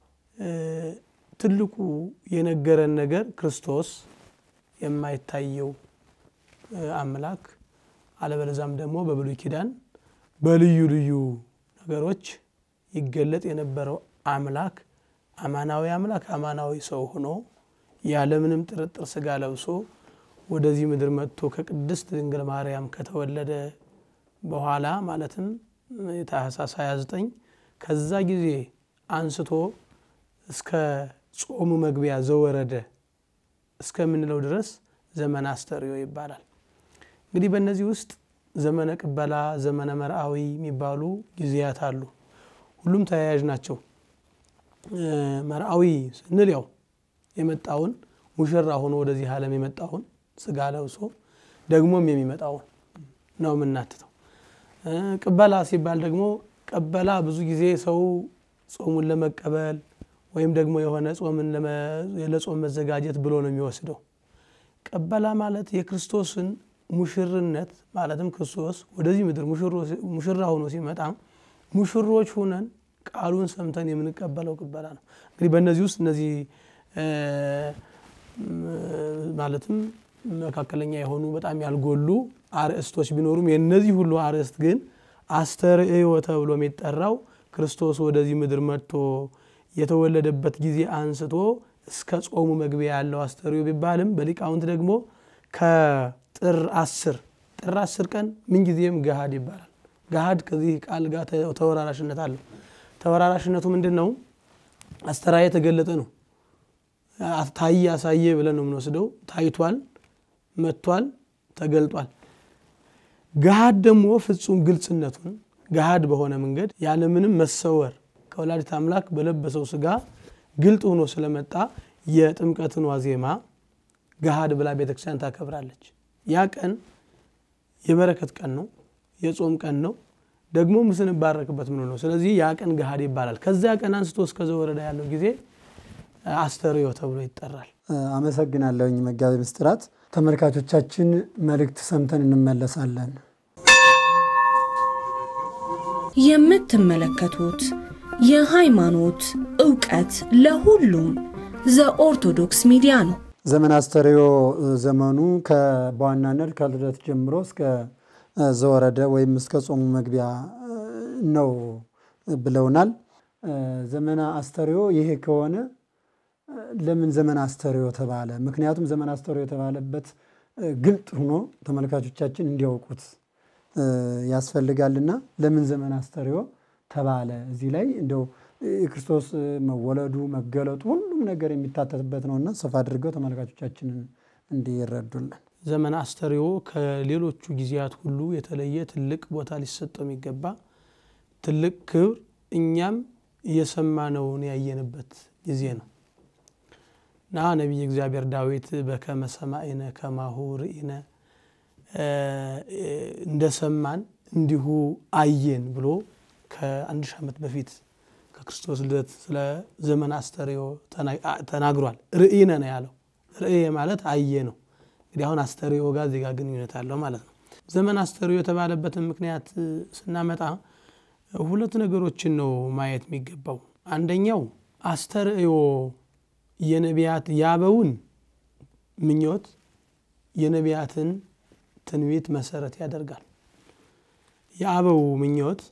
ትልቁ የነገረን ነገር ክርስቶስ የማይታየው አምላክ አለበለዛም ደግሞ በብሉይ ኪዳን በልዩ ልዩ ነገሮች ይገለጥ የነበረው አምላክ አማናዊ አምላክ አማናዊ ሰው ሆኖ ያለምንም ጥርጥር ስጋ ለብሶ ወደዚህ ምድር መጥቶ ከቅድስት ድንግል ማርያም ከተወለደ በኋላ ማለትም ታህሳስ 29 ከዛ ጊዜ አንስቶ እስከ ጾሙ መግቢያ ዘወረደ እስከምንለው ድረስ ዘመነ አስተርእዮ ይባላል። እንግዲህ በእነዚህ ውስጥ ዘመነ ቅበላ፣ ዘመነ መርአዊ የሚባሉ ጊዜያት አሉ። ሁሉም ተያያዥ ናቸው። መርአዊ ስንል ያው የመጣውን ሙሽራ ሆኖ ወደዚህ ዓለም የመጣውን ስጋ ለብሶ ደግሞም የሚመጣውን ነው የምናትተው። ቅበላ ሲባል ደግሞ ቀበላ ብዙ ጊዜ ሰው ጾሙን ለመቀበል ወይም ደግሞ የሆነ ጾምን ለጾም መዘጋጀት ብሎ ነው የሚወስደው። ቀበላ ማለት የክርስቶስን ሙሽርነት ማለትም ክርስቶስ ወደዚህ ምድር ሙሽራ ሆኖ ሲመጣ ሙሽሮች ሁነን ቃሉን ሰምተን የምንቀበለው ቅበላ ነው። እንግዲህ በእነዚህ ውስጥ እነዚህ ማለትም መካከለኛ የሆኑ በጣም ያልጎሉ አርእስቶች ቢኖሩም የእነዚህ ሁሉ አርእስት ግን አስተርእዮ ተብሎ የሚጠራው ክርስቶስ ወደዚህ ምድር መጥቶ የተወለደበት ጊዜ አንስቶ እስከ ጾሙ መግቢያ ያለው አስተርእዮ ቢባልም በሊቃውንት ደግሞ ጥር አስር ጥር አስር ቀን ምንጊዜም ገሃድ ይባላል። ገሃድ ከዚህ ቃል ጋር ተ- ተወራራሽነት አለው። ተወራራሽነቱ ምንድን ነው? አስተራየ የተገለጠ ነው። አ- ታየ አሳየ ብለን ነው የምንወስደው። ታይቷል፣ መጥቷል፣ ተገልጧል። ገሃድ ደግሞ ፍጹም ግልጽነቱን ገሃድ በሆነ መንገድ ያለምንም መሰወር ከወላዲት አምላክ በለበሰው ስጋ ግልጥ ሆኖ ስለመጣ የጥምቀትን ዋዜማ ገሃድ ብላ ቤተክርስቲያን ታከብራለች። ያ ቀን የበረከት ቀን ነው፣ የጾም ቀን ነው፣ ደግሞ ምስንባረክበት ምን ነው። ስለዚህ ያ ቀን ገሃድ ይባላል። ከዚያ ቀን አንስቶ እስከ ዘወረዳ ያለው ጊዜ አስተርእዮ ተብሎ ይጠራል። አመሰግናለሁኝ መጋቤ ምስጢራት። ተመልካቾቻችን መልእክት ሰምተን እንመለሳለን። የምትመለከቱት የሃይማኖት ዕውቀት ለሁሉም ዘኦርቶዶክስ ሚዲያ ነው። ዘመን አስተርእዮ ዘመኑ ከ- በዋናነት ከልደት ጀምሮ እስከ እ፣ ዘወረደ ወይም እስከ ጾሙ መግቢያ እ፣ ነው ብለውናል። እ፣ ዘመነ አስተርእዮ ይሄ ከሆነ እ፣ ለምን ዘመን አስተርእዮ ተባለ? ምክንያቱም ዘመን አስተርእዮ የተባለበት እ፣ ግልጥ ሆኖ ተመልካቾቻችን እንዲያውቁት እ፣ ያስፈልጋልና ለምን ዘመን አስተርእዮ ተባለ? እዚህ ላይ እንደው የክርስቶስ እ፣ መወለዱ መገለጡ ሁሉም ነገር የሚታተትበት ነውና ሰፋ አድርገው ተመልካቾቻችንን እንዲረዱልን ዘመን አስተርእዮ ከሌሎቹ ጊዜያት ሁሉ የተለየ ትልቅ ቦታ ሊሰጠው የሚገባ ትልቅ ክብር እኛም እየሰማነውን ያየንበት ጊዜ ነው እና ነቢይ እግዚአብሔር ዳዊት በከመ ሰማዕነ ከማሁ ርኢነ እ፣ እንደሰማን እንዲሁ አየን ብሎ ከአንድ ሺህ ዓመት በፊት ከክርስቶስ ልደት ስለ ዘመን አስተርእዮ ተና- ተናግሯል። ርኢነ ነው ያለው። ርእየ ማለት አየ ነው። እንግዲህ አሁን አስተርእዮ ጋር እዚህ ጋር ግንኙነት አለው ማለት ነው። ዘመን አስተርእዮ የተባለበትን ምክንያት እ፣ ስናመጣ እ፣ ሁለት ነገሮችን ነው ማየት የሚገባው። አንደኛው አስተርእዮ የነቢያት ያበውን ምኞት የነቢያትን ትንቢት መሰረት ያደርጋል። የአበው ምኞት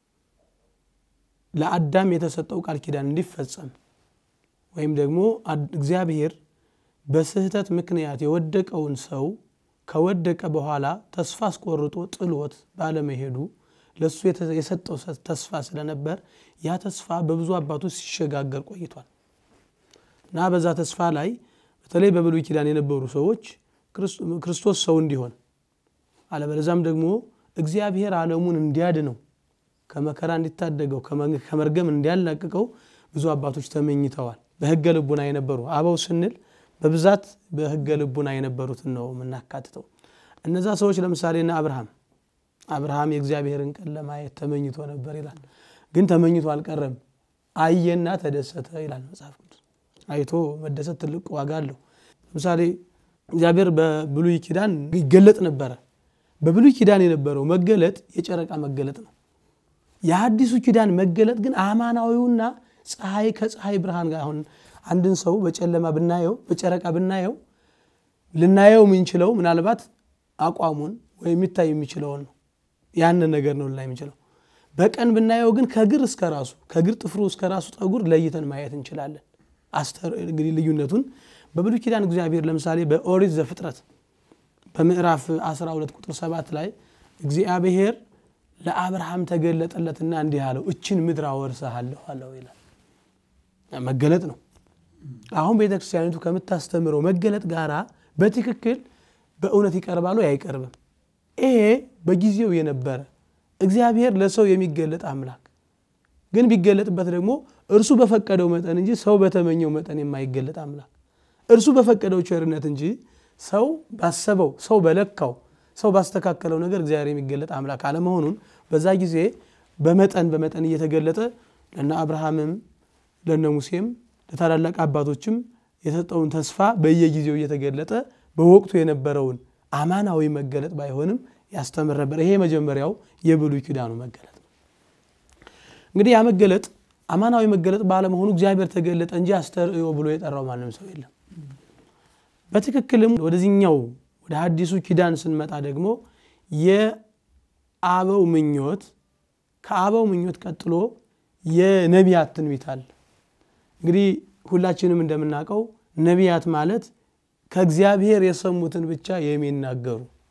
ለአዳም የተሰጠው ቃል ኪዳን እንዲፈጸም ወይም ደግሞ አድ- እግዚአብሔር በስህተት ምክንያት የወደቀውን ሰው ከወደቀ በኋላ ተስፋ አስቆርጦ ጥሎት ባለመሄዱ ለእሱ የተ- የሰጠው ሰ- ተስፋ ስለነበር ያ ተስፋ በብዙ አባቶች ሲሸጋገር ቆይቷል እና በዛ ተስፋ ላይ በተለይ በብሉይ ኪዳን የነበሩ ሰዎች ክርስ- ክርስቶስ ሰው እንዲሆን አለበለዛም ደግሞ እግዚአብሔር ዓለሙን እንዲያድነው ከመከራ እንዲታደገው ከመ- ከመርገም እንዲያላቅቀው ብዙ አባቶች ተመኝተዋል። በሕገ ልቡና የነበሩ አበው ስንል በብዛት በሕገ ልቡና የነበሩትን ነው የምናካትተው። እነዛ ሰዎች ለምሳሌ እነ አብርሃም አብርሃም የእግዚአብሔርን ቀን ለማየት ተመኝቶ ነበር ይላል። ግን ተመኝቶ አልቀረም፣ አየና ተደሰተ ይላል መጽሐፍ ቅዱስ። አይቶ መደሰት ትልቅ ዋጋ አለው። ለምሳሌ እግዚአብሔር በብሉይ ኪዳን ይገለጥ ነበረ። በብሉይ ኪዳን የነበረው መገለጥ የጨረቃ መገለጥ ነው። የአዲሱ ኪዳን መገለጥ ግን አማናዊውና ፀሐይ ከፀሐይ ብርሃን ጋር አሁን አንድን ሰው በጨለማ ብናየው በጨረቃ ብናየው ልናየው የምንችለው ምናልባት አቋሙን ወይም የሚታይ የሚችለውን ነው። ያንን ነገር ነው ልናይ የምንችለው። በቀን ብናየው ግን ከግር እስከ ራሱ ከግር ጥፍሩ እስከ ራሱ ጠጉር ለይተን ማየት እንችላለን። አስተር እንግዲህ ልዩነቱን በብሉይ ኪዳን እግዚአብሔር ለምሳሌ በኦሪት ዘፍጥረት በምዕራፍ 12 ቁጥር 7 ላይ እግዚአብሔር ለአብርሃም ተገለጠለትና እንዲህ አለው እችን ምድር አወርስሃለሁ አለው ይላል። መገለጥ ነው። አሁን ቤተ ክርስቲያኒቱ ከምታስተምረው መገለጥ ጋራ በትክክል በእውነት ይቀርባሉ አይቀርብም? ይሄ በጊዜው የነበረ እግዚአብሔር ለሰው የሚገለጥ አምላክ ግን ቢገለጥበት ደግሞ እርሱ በፈቀደው መጠን እንጂ ሰው በተመኘው መጠን የማይገለጥ አምላክ እርሱ በፈቀደው ቸርነት እንጂ ሰው ባሰበው ሰው በለካው ሰው ባስተካከለው ነገር እግዚአብሔር የሚገለጥ አምላክ አለመሆኑን በዛ ጊዜ በመጠን በመጠን እየተገለጠ ለነ አብርሃምም ለነ ሙሴም ለታላላቅ አባቶችም የሰጠውን ተስፋ በየጊዜው እየተገለጠ በወቅቱ የነበረውን አማናዊ መገለጥ ባይሆንም ያስተምር ነበር። ይሄ መጀመሪያው የብሉይ ኪዳኑ መገለጥ ነው። እንግዲህ ያ መገለጥ አማናዊ መገለጥ ባለመሆኑ እግዚአብሔር ተገለጠ እንጂ አስተርእዮ ብሎ የጠራው ማንም ሰው የለም። በትክክልም ወደዚህኛው ወደ ሐዲሱ ኪዳን ስንመጣ ደግሞ የአበው ምኞት ከአበው ምኞት ቀጥሎ የነቢያት ትንቢት አለ። እንግዲህ ሁላችንም እንደምናውቀው ነቢያት ማለት ከእግዚአብሔር የሰሙትን ብቻ የሚናገሩ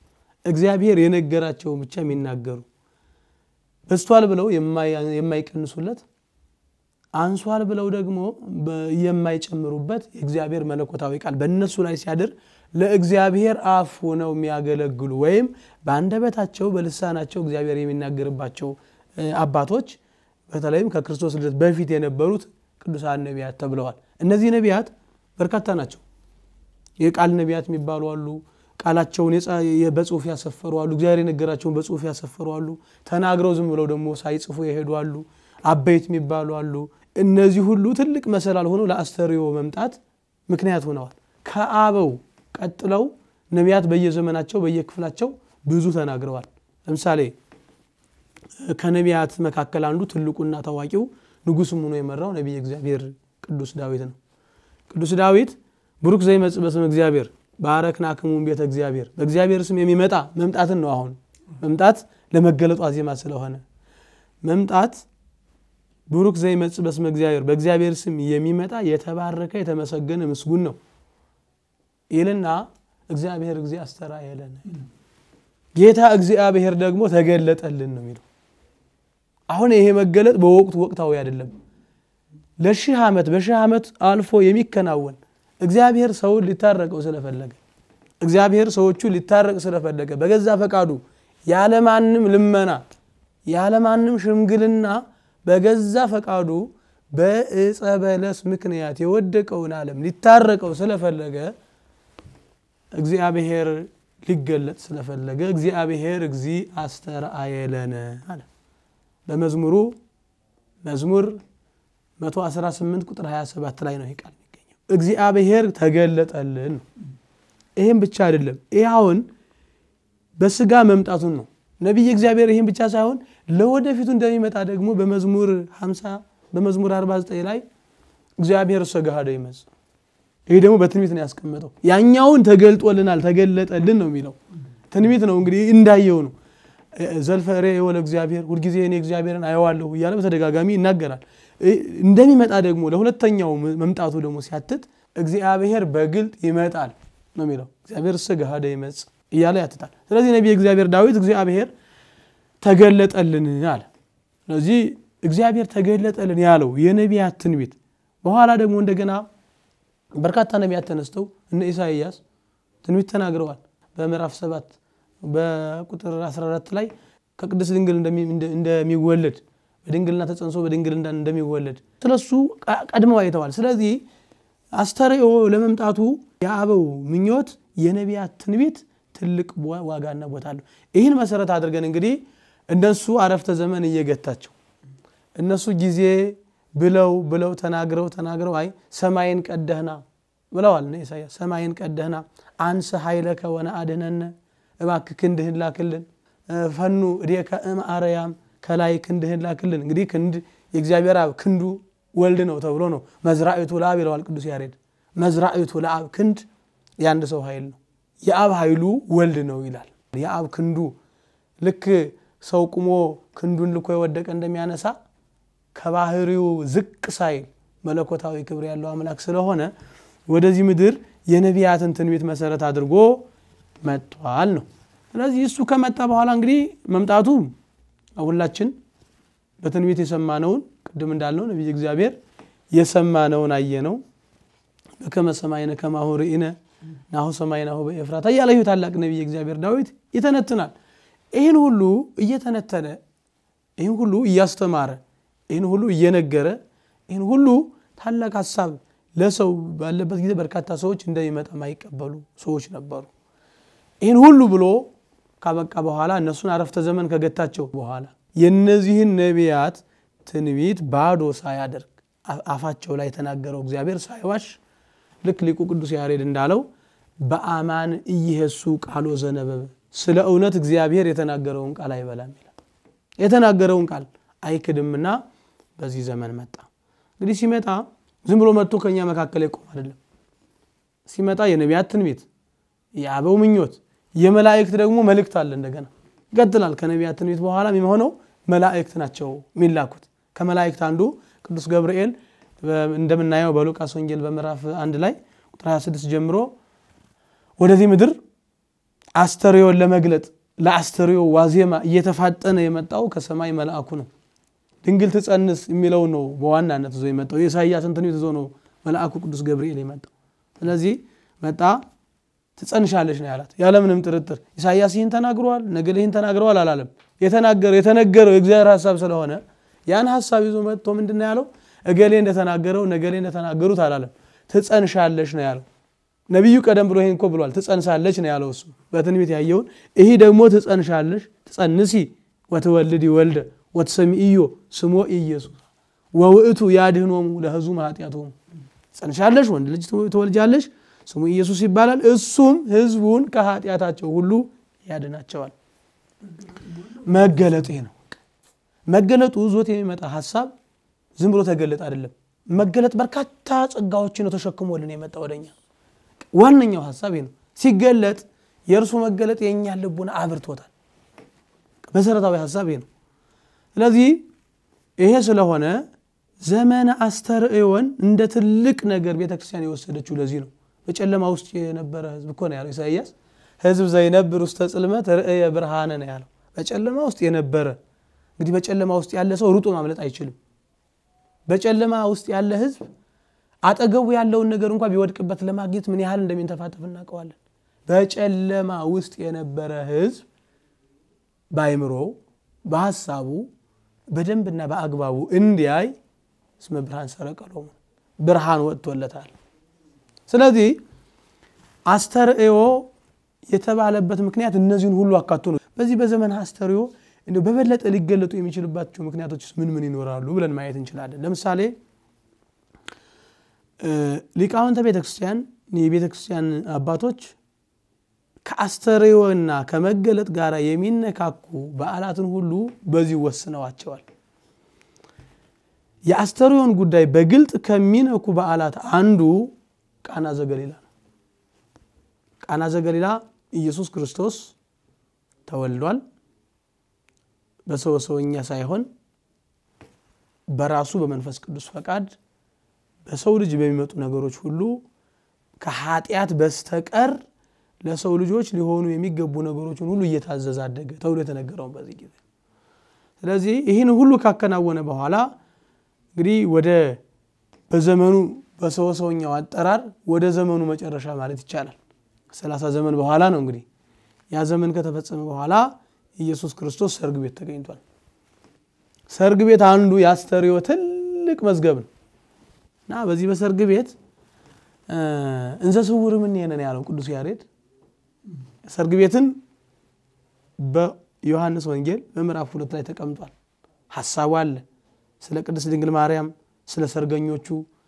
እግዚአብሔር የነገራቸውን ብቻ የሚናገሩ በስቷል ብለው የማይቀንሱለት አንሷል ብለው ደግሞ የማይጨምሩበት የእግዚአብሔር መለኮታዊ ቃል በእነሱ ላይ ሲያድር ለእግዚአብሔር አፍ ሆነው የሚያገለግሉ ወይም በአንደበታቸው በልሳናቸው እግዚአብሔር የሚናገርባቸው አባቶች በተለይም ከክርስቶስ ልደት በፊት የነበሩት ቅዱሳን ነቢያት ተብለዋል። እነዚህ ነቢያት በርካታ ናቸው። የቃል ነቢያት የሚባሉ አሉ። ቃላቸውን በጽሁፍ ያሰፈሩ አሉ። እግዚአብሔር የነገራቸውን በጽሁፍ ያሰፈሩ አሉ። ተናግረው ዝም ብለው ደግሞ ሳይጽፉ የሄዱ አሉ። አበይት የሚባሉ አሉ። እነዚህ ሁሉ ትልቅ መሰላል ሆነው ለአስተርእዮ መምጣት ምክንያት ሆነዋል። ከአበው ቀጥለው ነቢያት በየዘመናቸው በየክፍላቸው ብዙ ተናግረዋል። ለምሳሌ ከነቢያት መካከል አንዱ ትልቁና ታዋቂው ንጉሥም ሆኖ የመራው ነቢይ እግዚአብሔር ቅዱስ ዳዊት ነው። ቅዱስ ዳዊት ብሩክ ዘይመጽእ በስመ እግዚአብሔር ባረክናክሙም ቤተ እግዚአብሔር በእግዚአብሔር ስም የሚመጣ መምጣትን ነው። አሁን መምጣት ለመገለጡ አዜማ ስለሆነ መምጣት ብሩክ ዘይመጽእ በስመ እግዚአብሔር በእግዚአብሔር ስም የሚመጣ የተባረከ የተመሰገነ ምስጉን ነው ይልና እግዚአብሔር እግዚ አስተርአየለነ ጌታ እግዚአብሔር ደግሞ ተገለጠልን ነው የሚለው። አሁን ይሄ መገለጥ በወቅቱ ወቅታዊ አይደለም። ለሺህ ዓመት በሺህ ዓመት አልፎ የሚከናወን እግዚአብሔር ሰውን ሊታረቀው ስለፈለገ እግዚአብሔር ሰዎቹ ሊታረቅ ስለፈለገ በገዛ ፈቃዱ ያለማንም ልመና ያለማንም ሽምግልና በገዛ ፈቃዱ በዕፀ በለስ ምክንያት የወደቀውን ዓለም ሊታረቀው ስለፈለገ እግዚአብሔር ሊገለጥ ስለፈለገ እግዚአብሔር እግዚ አስተርአየለነ አለ። በመዝሙሩ መዝሙር 118 ቁጥር 27 ላይ ነው ይህ ቃል የሚገኘው። እግዚአብሔር ተገለጠልን ነው። ይህም ብቻ አይደለም። ይህ አሁን በስጋ መምጣቱን ነው። ነቢይ እግዚአብሔር ይህም ብቻ ሳይሆን ለወደፊቱ እንደሚመጣ ደግሞ በመዝሙር 50 በመዝሙር 49 ላይ እግዚአብሔር ሰጋሃደ ይመጽእ ይህ ደግሞ በትንቢት ነው ያስቀመጠው። ያኛውን ተገልጦልናል ተገለጠልን ነው የሚለው ትንቢት ነው እንግዲህ እንዳየው ነው። ዘልፈሬ የወለ እግዚአብሔር ሁልጊዜ እኔ እግዚአብሔርን አየዋለሁ እያለ በተደጋጋሚ ይናገራል። እንደሚመጣ ደግሞ ለሁለተኛው መምጣቱ ደግሞ ሲያትት እግዚአብሔር በግልጥ ይመጣል ነው የሚለው። እግዚአብሔር ሰጋሃደ ይመጽእ እያለ ያትታል። ስለዚህ ነቢይ እግዚአብሔር ዳዊት እግዚአብሔር ተገለጠልን አለ። ስለዚህ እግዚአብሔር ተገለጠልን ያለው የነቢያት ትንቢት በኋላ ደግሞ እንደገና በርካታ ነቢያት ተነስተው እነ ኢሳይያስ ትንቢት ተናግረዋል። በምዕራፍ 7 በቁጥር 14 ላይ ከቅድስት ድንግል እንደሚወለድ በድንግልና ተጸንሶ በድንግልና እንደሚወለድ ስለሱ ቀድመው አይተዋል። ስለዚህ አስተርእዮ ለመምጣቱ የአበው ምኞት የነቢያት ትንቢት ትልቅ ዋጋና ቦታ አለው። ይህን መሰረት አድርገን እንግዲህ እነሱ አረፍተ ዘመን እየገታቸው እነሱ ጊዜ ብለው ብለው ተናግረው ተናግረው አይ ሰማይን ቀደህና ብለዋል እነ ኢሳያስ ሰማይን ቀደህና አንሰ ኃይለከ ወነአድኅነነ እባክህ ክንድህን ላክልን ፈኑ እዴከ እምአርያም ከላይ ክንድህን ላክልን እንግዲህ ክንድ የእግዚአብሔር አብ ክንዱ ወልድ ነው ተብሎ ነው መዝራእቱ ለአብ ይለዋል ቅዱስ ያሬድ መዝራእቱ ለአብ ክንድ የአንድ ሰው ኃይል ነው የአብ ኃይሉ ወልድ ነው ይላል የአብ ክንዱ ልክ ሰው ቁሞ ክንዱን ልኮ የወደቀ እንደሚያነሳ ከባህሪው ዝቅ ሳይል መለኮታዊ ክብር ያለው አምላክ ስለሆነ ወደዚህ ምድር የነቢያትን ትንቢት መሰረት አድርጎ መጥቷል ነው። ስለዚህ እሱ ከመጣ በኋላ እንግዲህ መምጣቱ ሁላችን በትንቢት የሰማነውን ቅድም እንዳልነው ነቢይ እግዚአብሔር የሰማነውን አየነው። በከመ ሰማይነ ከማሁ ርኢነ ናሁ ሰማይናሁ በኤፍራታ እያለ ይህ ታላቅ ነቢይ እግዚአብሔር ዳዊት ይተነትናል። ይህን ሁሉ እየተነተነ ይህን ሁሉ እያስተማረ ይህን ሁሉ እየነገረ ይህን ሁሉ ታላቅ ሀሳብ ለሰው ባለበት ጊዜ በርካታ ሰዎች እንደሚመጣ ማይቀበሉ ሰዎች ነበሩ። ይህን ሁሉ ብሎ ካበቃ በኋላ እነሱን አረፍተ ዘመን ከገታቸው በኋላ የነዚህን ነቢያት ትንቢት ባዶ ሳያደርግ አፋቸው ላይ የተናገረው እግዚአብሔር ሳይዋሽ ልክ ሊቁ ቅዱስ ያሬድ እንዳለው በአማን እይሄሱ ቃሎ ዘነበበ ስለ እውነት እግዚአብሔር የተናገረውን ቃል አይበላም ይላል። የተናገረውን ቃል አይክድምና በዚህ ዘመን መጣ። እንግዲህ ሲመጣ ዝም ብሎ መጥቶ ከኛ መካከል ይቆም አይደለም። ሲመጣ የነቢያት ትንቢት፣ የአበው ምኞት፣ የመላእክት ደግሞ መልእክት አለ። እንደገና ይቀጥላል። ከነቢያት ትንቢት በኋላ የሚሆነው መላእክት ናቸው የሚላኩት። ከመላእክት አንዱ ቅዱስ ገብርኤል እንደምናየው በሉቃስ ወንጌል በምዕራፍ አንድ ላይ ቁጥር 26 ጀምሮ ወደዚህ ምድር አስተርእዮን ለመግለጥ ለአስተርእዮ ዋዜማ እየተፋጠነ የመጣው ከሰማይ መልአኩ ነው። ድንግል ትጸንስ የሚለው ነው በዋናነት ይዞ የመጣው የኢሳይያስን ትንቢት ይዞ ነው መልአኩ ቅዱስ ገብርኤል የመጣው። ስለዚህ መጣ ትጸንሻለች ነው ያላት ያለምንም ጥርጥር። ኢሳይያስ ይህን ተናግረዋል፣ ነገሌ ይህን ተናግረዋል አላለም። የተናገረው የተነገረው የእግዚአብሔር ሀሳብ ስለሆነ ያን ሀሳብ ይዞ መጥቶ ምንድን ነው ያለው? እገሌ እንደተናገረው ነገሌ እንደተናገሩት አላለም። ትጸንሻለች ነው ያለው። ነቢዩ ቀደም ብሎ ይህን እኮ ብሏል። ትጸንሳለች ነው ያለው እሱ በትንቢት ያየውን። ይህ ደግሞ ትጸንሻለች፣ ትጸንሲ ወትወልድ ወልደ ወትሰሚዕዮ ስሞ ኢየሱስ ወውእቱ ያድኅኖሙ ለሕዝቡ ኃጢአቶሙ። ትጸንሻለሽ፣ ወንድ ልጅ ትወልጃለሽ፣ ስሙ ኢየሱስ ይባላል። እሱም ሕዝቡን ከኃጢአታቸው ሁሉ ያድናቸዋል። መገለጡ ይሄ ነው። መገለጡ ዞት የሚመጣ ሀሳብ ዝም ብሎ ተገለጥ አይደለም። መገለጥ በርካታ ጸጋዎችን ነው ተሸክሞልን የመጣ ወደኛ። ዋነኛው ሀሳብ ይሄ ነው። ሲገለጥ የእርሱ መገለጥ የእኛን ልቡና አብርቶታል። መሰረታዊ ሀሳብ ይሄ ነው። ስለዚህ ይሄ ስለሆነ ዘመነ አስተርእዮን እንደ ትልቅ ነገር ቤተክርስቲያን የወሰደችው ለዚህ ነው። በጨለማ ውስጥ የነበረ ህዝብ እኮ ነው ያለው ኢሳይያስ። ህዝብ ዘይነብር ውስተ ጽልመት ርእየ ብርሃነ ነው ያለው። በጨለማ ውስጥ የነበረ እንግዲህ በጨለማ ውስጥ ያለ ሰው ሩጦ ማምለጥ አይችልም። በጨለማ ውስጥ ያለ ህዝብ አጠገቡ ያለውን ነገር እንኳ ቢወድቅበት ለማግኘት ምን ያህል እንደሚንተፋተፍ እናውቀዋለን። በጨለማ ውስጥ የነበረ ህዝብ በአይምሮው በሀሳቡ በደንብና በአግባቡ እንዲያይ እስመ ብርሃን ሰረቀ ሎሙ ብርሃን ወጥቶለታል። ስለዚህ አስተርእዮ የተባለበት ምክንያት እነዚህን ሁሉ አካቶ ነው። በዚህ በዘመን አስተርእዮ እንደው በበለጠ ሊገለጡ የሚችልባቸው ምክንያቶች ምን ምን ይኖራሉ ብለን ማየት እንችላለን። ለምሳሌ ሊቃውንተ ቤተክርስቲያን የቤተክርስቲያን አባቶች ከአስተርእዮና ከመገለጥ ጋር የሚነካኩ በዓላትን ሁሉ በዚህ ወስነዋቸዋል። የአስተርእዮን ጉዳይ በግልጥ ከሚነኩ በዓላት አንዱ ቃና ዘገሊላ ነው። ቃና ዘገሊላ ኢየሱስ ክርስቶስ ተወልዷል። በሰው ሰውኛ ሳይሆን በራሱ በመንፈስ ቅዱስ ፈቃድ በሰው ልጅ በሚመጡ ነገሮች ሁሉ ከኃጢአት በስተቀር ለሰው ልጆች ሊሆኑ የሚገቡ ነገሮችን ሁሉ እየታዘዘ አደገ ተብሎ የተነገረውን በዚህ ጊዜ። ስለዚህ ይህን ሁሉ ካከናወነ በኋላ እንግዲህ ወደ በዘመኑ በሰው ሰውኛው አጠራር ወደ ዘመኑ መጨረሻ ማለት ይቻላል ሰላሳ ዘመን በኋላ ነው እንግዲህ ያ ዘመን ከተፈጸመ በኋላ ኢየሱስ ክርስቶስ ሰርግ ቤት ተገኝቷል። ሰርግ ቤት አንዱ የአስተርእዮ ትልቅ መዝገብ ነው እና በዚህ በሰርግ ቤት እንዘ ስውር ምን ነን ያለው ቅዱስ ያሬድ ሰርግ ቤትን በዮሐንስ ወንጌል በምዕራፍ ሁለት ላይ ተቀምጧል። ሀሳቡ አለ። ስለ ቅድስት ድንግል ማርያም፣ ስለ ሰርገኞቹ፣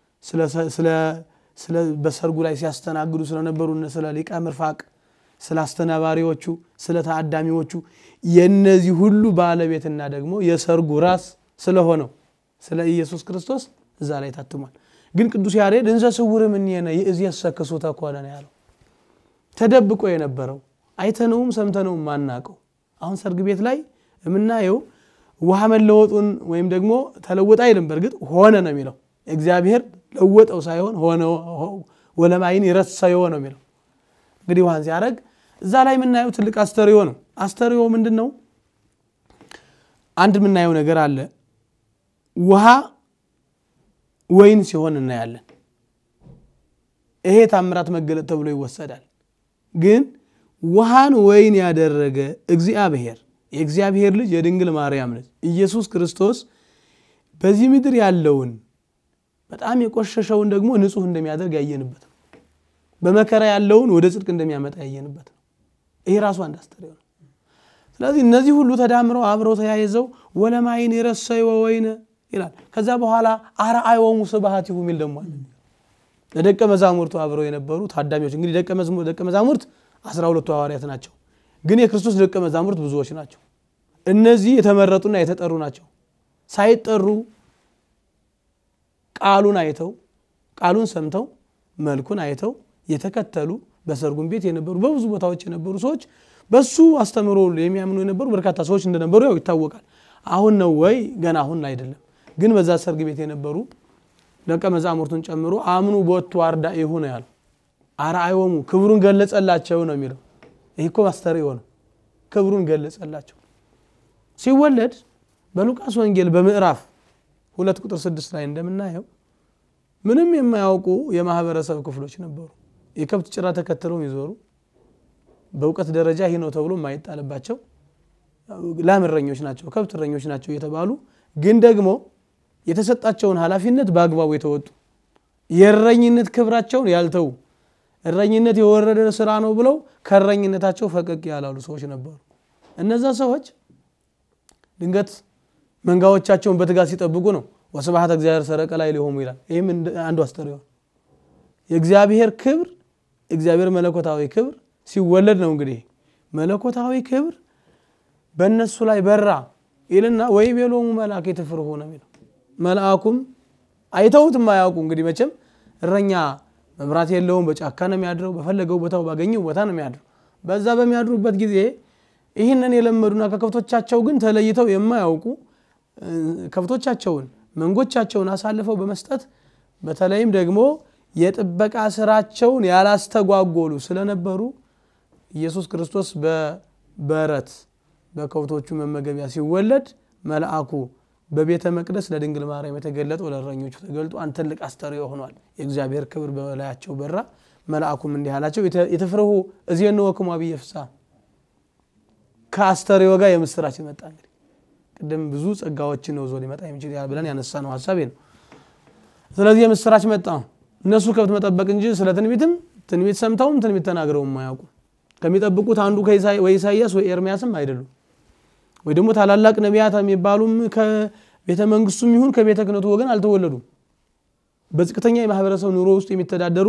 በሰርጉ ላይ ሲያስተናግዱ ስለነበሩ ስለ ሊቀ ምርፋቅ፣ ስለ አስተናባሪዎቹ፣ ስለ ታዳሚዎቹ የነዚህ ሁሉ ባለቤትና ደግሞ የሰርጉ ራስ ስለሆነው ስለ ኢየሱስ ክርስቶስ እዛ ላይ ታትሟል። ግን ቅዱስ ያሬድ እንዘ ስውር እምኔነ ይእዜሰ ክሱተ ኮነ ነው ያለው። ተደብቆ የነበረው አይተነውም ሰምተነውም ማናቀው አሁን ሰርግ ቤት ላይ የምናየው ውሃ መለወጡን ወይም ደግሞ ተለወጠ አይልም። በእርግጥ ሆነ ነው የሚለው እግዚአብሔር ለወጠው ሳይሆን ሆነ ወለማይን ይረሰዮ ነው የሚለው። እንግዲህ ውሃን ሲያደርግ እዛ ላይ የምናየው ትልቅ አስተርእዮ ነው። አስተርእዮ ምንድን ነው? አንድ የምናየው ነገር አለ። ውሃ ወይን ሲሆን እናያለን። ይሄ ታምራት መገለጥ ተብሎ ይወሰዳል። ግን ውሃን ወይን ያደረገ እግዚአብሔር የእግዚአብሔር ልጅ የድንግል ማርያም ልጅ ኢየሱስ ክርስቶስ በዚህ ምድር ያለውን በጣም የቆሸሸውን ደግሞ ንጹሕ እንደሚያደርግ ያየንበት ነው። በመከራ ያለውን ወደ ጽድቅ እንደሚያመጣ ያየንበት ነው። ይሄ ራሱ አንድ አስተርእዮ ነው። ስለዚህ እነዚህ ሁሉ ተዳምረው አብረው ተያይዘው ወለማይን የረሰይ ወወይነ ይላል። ከዛ በኋላ አርአዮሙ ስብሐቲሁ የሚል ደግሞ አለ። ለደቀ መዛሙርቱ አብረው የነበሩ ታዳሚዎች እንግዲህ ደቀ መዛሙርት አስራ ሁለቱ ሐዋርያት ናቸው። ግን የክርስቶስ ደቀ መዛሙርት ብዙዎች ናቸው። እነዚህ የተመረጡና የተጠሩ ናቸው። ሳይጠሩ ቃሉን አይተው ቃሉን ሰምተው መልኩን አይተው የተከተሉ በሰርጉም ቤት የነበሩ በብዙ ቦታዎች የነበሩ ሰዎች በሱ አስተምሮ የሚያምኑ የነበሩ በርካታ ሰዎች እንደነበሩ ያው ይታወቃል። አሁን ነው ወይ? ገና አሁን አይደለም። ግን በዛ ሰርግ ቤት የነበሩ ደቀ መዛሙርቱን ጨምሮ አምኑ ቦቱ አርዳኢሁ ነው ያለው። አርአዮሙ ክብሩን ገለጸላቸው ነው የሚለው። ይህ እኮ አስተርእዮ ነው። ክብሩን ገለጸላቸው። ሲወለድ በሉቃስ ወንጌል በምዕራፍ ሁለት ቁጥር ስድስት ላይ እንደምናየው ምንም የማያውቁ የማህበረሰብ ክፍሎች ነበሩ። የከብት ጭራ ተከትለው የሚዞሩ በእውቀት ደረጃ ይህ ነው ተብሎ የማይጣልባቸው ላም እረኞች ናቸው፣ ከብት እረኞች ናቸው የተባሉ ግን ደግሞ የተሰጣቸውን ኃላፊነት በአግባቡ የተወጡ የእረኝነት ክብራቸውን ያልተዉ እረኝነት የወረደ ስራ ነው ብለው ከእረኝነታቸው ፈቀቅ ያላሉ ሰዎች ነበሩ። እነዛ ሰዎች ድንገት መንጋዎቻቸውን በትጋት ሲጠብቁ ነው ወስብሐት እግዚአብሔር ሰረቀ ላይ ሊሆሙ ይላል። ይህም አንዱ አስተርእዮ የእግዚአብሔር ክብር እግዚአብሔር መለኮታዊ ክብር ሲወለድ ነው። እንግዲህ መለኮታዊ ክብር በእነሱ ላይ በራ ይልና ወይ ቤሎሙ መልአክ የትፍርሁ ነው የሚለው መልአኩም አይተውት የማያውቁ እንግዲህ መቼም እረኛ መብራት የለውም። በጫካ ነው የሚያድረው። በፈለገው ቦታው ባገኘው ቦታ ነው የሚያድረው። በዛ በሚያድሩበት ጊዜ ይህንን የለመዱና ከከብቶቻቸው ግን ተለይተው የማያውቁ ከብቶቻቸውን መንጎቻቸውን አሳልፈው በመስጠት በተለይም ደግሞ የጥበቃ ስራቸውን ያላስተጓጎሉ ስለነበሩ ኢየሱስ ክርስቶስ በበረት በከብቶቹ መመገቢያ ሲወለድ መልአኩ በቤተ መቅደስ ለድንግል ማርያም የተገለጠው ለእረኞቹ ተገልጦ አንድ ትልቅ አስተርእዮ ሆኗል። የእግዚአብሔር ክብር በላያቸው በራ። መልአኩም እንዲህ አላቸው የተፍርሁ እዜንወክሙ አብየ ፍስሐ። ከአስተርእዮ ጋር የምስራች መጣ። እንግዲህ ቅድም ብዙ ጸጋዎችን ነው ዞ ሊመጣ የሚችል ብለን ያነሳ ነው ሀሳቤ ነው። ስለዚህ የምስራች መጣ። እነሱ ከብት መጠበቅ እንጂ ስለ ትንቢትም ትንቢት ሰምተውም ትንቢት ተናግረውም አያውቁም። ከሚጠብቁት አንዱ ወይ ኢሳይያስ ወይ ኤርሚያስም አይደሉም። ወይ ደግሞ ታላላቅ ነቢያት የሚባሉም ከቤተ መንግስቱም ይሁን ከቤተ ክህነቱ ወገን አልተወለዱም። በዝቅተኛ የማህበረሰብ ኑሮ ውስጥ የሚተዳደሩ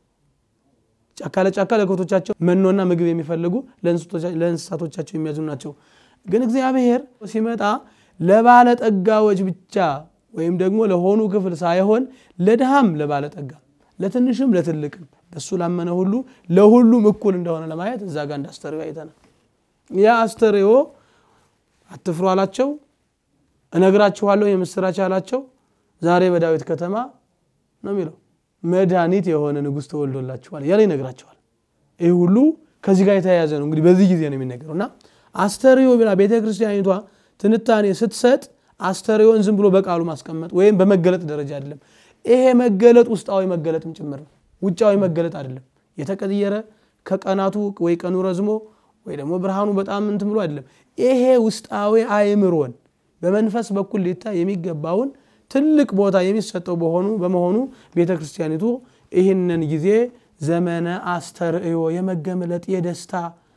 ጫካ ለጫካ ለከብቶቻቸው መኖና ምግብ የሚፈልጉ ለእንስሳቶቻቸው የሚያዝኑ ናቸው። ግን እግዚአብሔር ሲመጣ ለባለጠጋዎች ብቻ ወይም ደግሞ ለሆኑ ክፍል ሳይሆን ለድሃም ለባለጠጋ ለትንሽም ለትልቅም በሱ ላመነ ሁሉ ለሁሉም እኩል እንደሆነ ለማየት እዛ ጋር እንደ አስተርእዮ አይተናል። ያ አስተርእዮ አትፍሩ አላቸው፣ እነግራችኋለሁ የምስራች አላቸው። ዛሬ በዳዊት ከተማ ነው የሚለው መድኃኒት የሆነ ንጉሥ ተወልዶላችኋል እያለ ይነግራቸዋል። ይህ ሁሉ ከዚህ ጋር የተያያዘ ነው። እንግዲህ በዚህ ጊዜ ነው የሚነገረው እና አስተርእዮ ብላ ቤተ ክርስቲያኒቷ ትንታኔ ስትሰጥ አስተርእዮን ዝም ብሎ በቃሉ ማስቀመጥ ወይም በመገለጥ ደረጃ አይደለም። ይሄ መገለጥ ውስጣዊ መገለጥም ጭምር ነው፣ ውጫዊ መገለጥ አይደለም። የተቀየረ ከቀናቱ ወይ ቀኑ ረዝሞ ወይ ደግሞ ብርሃኑ በጣም እንትን ብሎ አይደለም። ይሄ ውስጣዊ አእምሮን በመንፈስ በኩል ሊታይ የሚገባውን ትልቅ ቦታ የሚሰጠው በሆኑ በመሆኑ ቤተ ክርስቲያኒቱ ይህንን ጊዜ ዘመነ አስተርእዮ የመገመለጥ የደስታ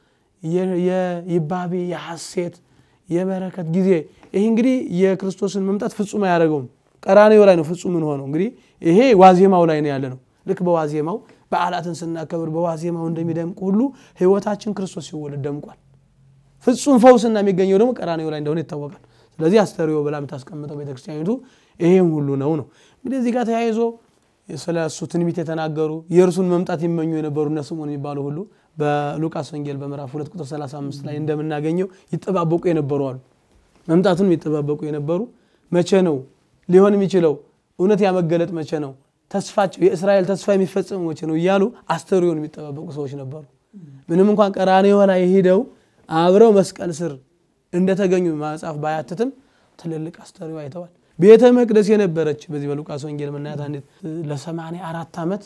የይባቤ የሐሴት የበረከት ጊዜ ይህ እንግዲህ የክርስቶስን መምጣት ፍጹም አያደርገውም። ቀራንዮ ላይ ነው ፍጹም ምን ሆነው እንግዲህ ይሄ ዋዜማው ላይ ነው ያለ ነው። ልክ በዋዜማው በዓላትን ስናከብር በዋዜማው እንደሚደምቅ ሁሉ ሕይወታችን ክርስቶስ ሲወለድ ደምቋል። ፍጹም ፈውስና የሚገኘው ደግሞ ቀራንዮ ላይ እንደሆነ ይታወቃል። ስለዚህ አስተርእዮ ብላ የምታስቀምጠው ቤተክርስቲያኒቱ ይሄም ሁሉ ነው ነው እንግዲህ እዚህ ጋር ተያይዞ ስለ እሱ ትንቢት የተናገሩ የእርሱን መምጣት ይመኙ የነበሩ እነ ስምዖን የሚባሉ ሁሉ በሉቃስ ወንጌል በምዕራፍ 2 ቁጥር 35 ላይ እንደምናገኘው ይጠባበቁ የነበሩ አሉ። መምጣቱን የሚጠባበቁ የነበሩ መቼ ነው ሊሆን የሚችለው? እውነት ያመገለጥ መቼ ነው? ተስፋቸው የእስራኤል ተስፋ የሚፈጸሙ መቼ ነው እያሉ አስተርእዮን የሚጠባበቁ ሰዎች ነበሩ። ምንም እንኳን ቀራንዮ ላይ ሄደው አብረው መስቀል ስር እንደተገኙ መጽሐፍ ባያትትም ትልልቅ አስተርእዮ አይተዋል። ቤተ መቅደስ የነበረች በዚህ በሉቃስ ወንጌል ምናያት አንዲት ለሰማንያ አራት ዓመት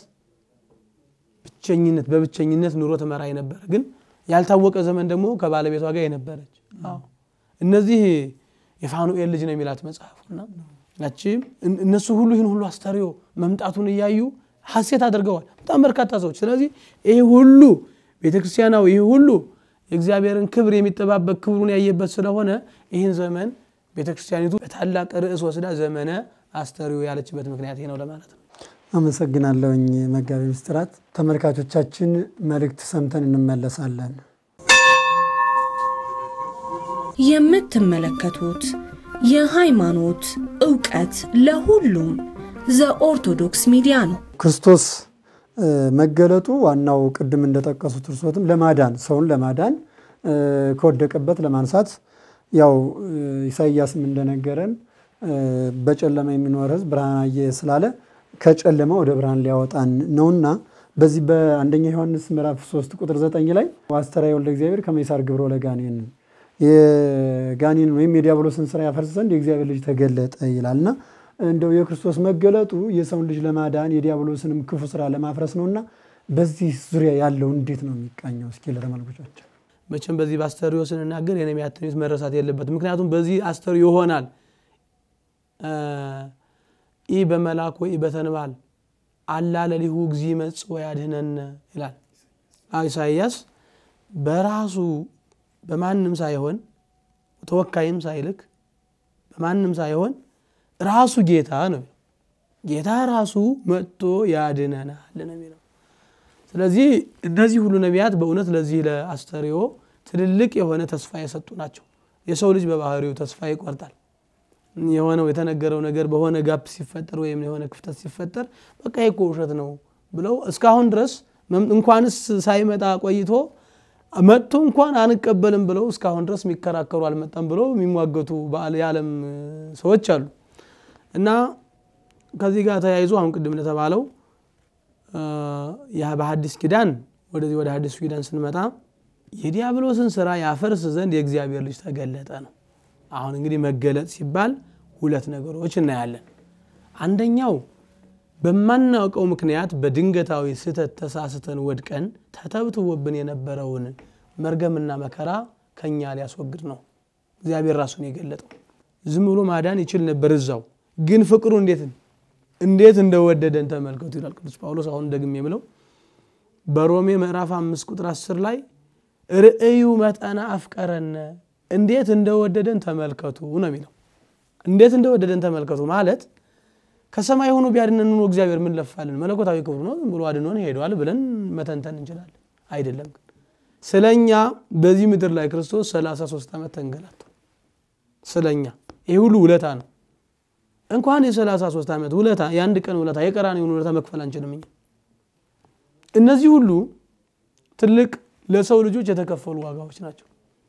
ብቸኝነት በብቸኝነት ኑሮ ትመራ የነበረ ግን ያልታወቀ ዘመን ደግሞ ከባለቤቷ ጋር የነበረች እነዚህ የፋኑኤል ልጅ ነው የሚላት መጽሐፉና ያቺም እነሱ ሁሉ ይህን ሁሉ አስተርእዮ መምጣቱን እያዩ ሐሴት አድርገዋል በጣም በርካታ ሰዎች። ስለዚህ ይህ ሁሉ ቤተክርስቲያናዊ ይህ ሁሉ የእግዚአብሔርን ክብር የሚጠባበቅ ክብሩን ያየበት ስለሆነ ይህን ዘመን ቤተክርስቲያኒቱ በታላቅ ርዕስ ወስዳ ዘመነ አስተርእዮ ያለችበት ምክንያት ይህ ነው ለማለት ነው። አመሰግናለሁኝ መጋቢ ምስጢራት። ተመልካቾቻችን መልእክት ሰምተን እንመለሳለን። የምትመለከቱት የሃይማኖት ዕውቀት ለሁሉም ዘኦርቶዶክስ ሚዲያ ነው። ክርስቶስ መገለጡ ዋናው ቅድም እንደጠቀሱት እርሶትም ለማዳን ሰውን ለማዳን ከወደቀበት ለማንሳት ያው ኢሳይያስም እንደነገረን በጨለማ የሚኖር ሕዝብ ብርሃን አየ ስላለ ከጨለማ ወደ ብርሃን ሊያወጣን ነውና በዚህ በአንደኛ ዮሐንስ ምዕራፍ 3 ቁጥር 9 ላይ አስተርአዮ ወልደ እግዚአብሔር ከመይሳር ግብሮ ለጋኔን የጋኔን ወይም የዲያብሎስን ስራ ያፈርስ ዘንድ የእግዚአብሔር ልጅ ተገለጠ ይላል እና እንደው የክርስቶስ መገለጡ የሰውን ልጅ ለማዳን የዲያብሎስንም ክፉ ስራ ለማፍረስ ነውና በዚህ ዙሪያ ያለው እንዴት ነው የሚቃኘው? እስኪ ለተመልካቾቻችን መቼም በዚህ በአስተርእዮ ስንናገር የነቢያት ትንቢት መረሳት የለበትም። ምክንያቱም በዚህ አስተርእዮ ይሆናል ኢ በመልአክ ወይ በተንባል አላ ለሊሁ እግዚ መጽ ወያድኅነነ ይላል ኢሳይያስ። በራሱ በማንም ሳይሆን ተወካይም ሳይልክ በማንም ሳይሆን ራሱ ጌታ ነው። ጌታ ራሱ መጥቶ ያድነናል ነው የሚለው። ስለዚህ እነዚህ ሁሉ ነቢያት በእውነት ለዚህ ለአስተርእዮ ትልልቅ የሆነ ተስፋ የሰጡ ናቸው። የሰው ልጅ በባህሪው ተስፋ ይቆርጣል። የሆነው የተነገረው ነገር በሆነ ጋፕ ሲፈጠር ወይም የሆነ ክፍተት ሲፈጠር በቃ ይሄ እኮ ውሸት ነው ብለው እስካሁን ድረስ እንኳንስ ሳይመጣ ቆይቶ መጥቶ እንኳን አንቀበልም ብለው እስካሁን ድረስ የሚከራከሩ አልመጣም ብለው የሚሟገቱ የዓለም ሰዎች አሉ እና ከዚህ ጋር ተያይዞ አሁን ቅድም እንደተባለው በሐዲስ ኪዳን ወደዚህ ወደ ሐዲስ ኪዳን ስንመጣ የዲያብሎስን ስራ ያፈርስ ዘንድ የእግዚአብሔር ልጅ ተገለጠ ነው። አሁን እንግዲህ መገለጥ ሲባል ሁለት ነገሮች እናያለን። አንደኛው በማናውቀው ምክንያት በድንገታዊ ስህተት ተሳስተን ወድቀን ተተብትቦብን የነበረውን መርገምና መከራ ከኛ ሊያስወግድ ነው እግዚአብሔር ራሱን የገለጠው። ዝም ብሎ ማዳን ይችል ነበር እዛው፣ ግን ፍቅሩ እንዴት እንዴት እንደወደደን ተመልከቱ ይላል ቅዱስ ጳውሎስ። አሁን ደግሜ የምለው በሮሜ ምዕራፍ አምስት ቁጥር አስር ላይ ርእዩ መጠነ አፍቀረነ እንዴት እንደወደደን ተመልከቱ ነው የሚለው። እንዴት እንደወደደን ተመልከቱ ማለት ከሰማይ ሆኖ ቢያድነን ኖሮ እግዚአብሔር ምን ለፋልን? መለኮታዊ ክብሩ ነው ዝም ብሎ አድኖን ሄደዋል ብለን መተንተን እንችላለን። አይደለም ግን ስለኛ በዚህ ምድር ላይ ክርስቶስ 33 ዓመት ተንገላቷል። ስለኛ ይህ ሁሉ ውለታ ነው። እንኳን የ33 ዓመት ውለታ የአንድ ቀን ውለታ የቀራንዮውን ውለታ መክፈል አንችልም እኛ። እነዚህ ሁሉ ትልቅ ለሰው ልጆች የተከፈሉ ዋጋዎች ናቸው።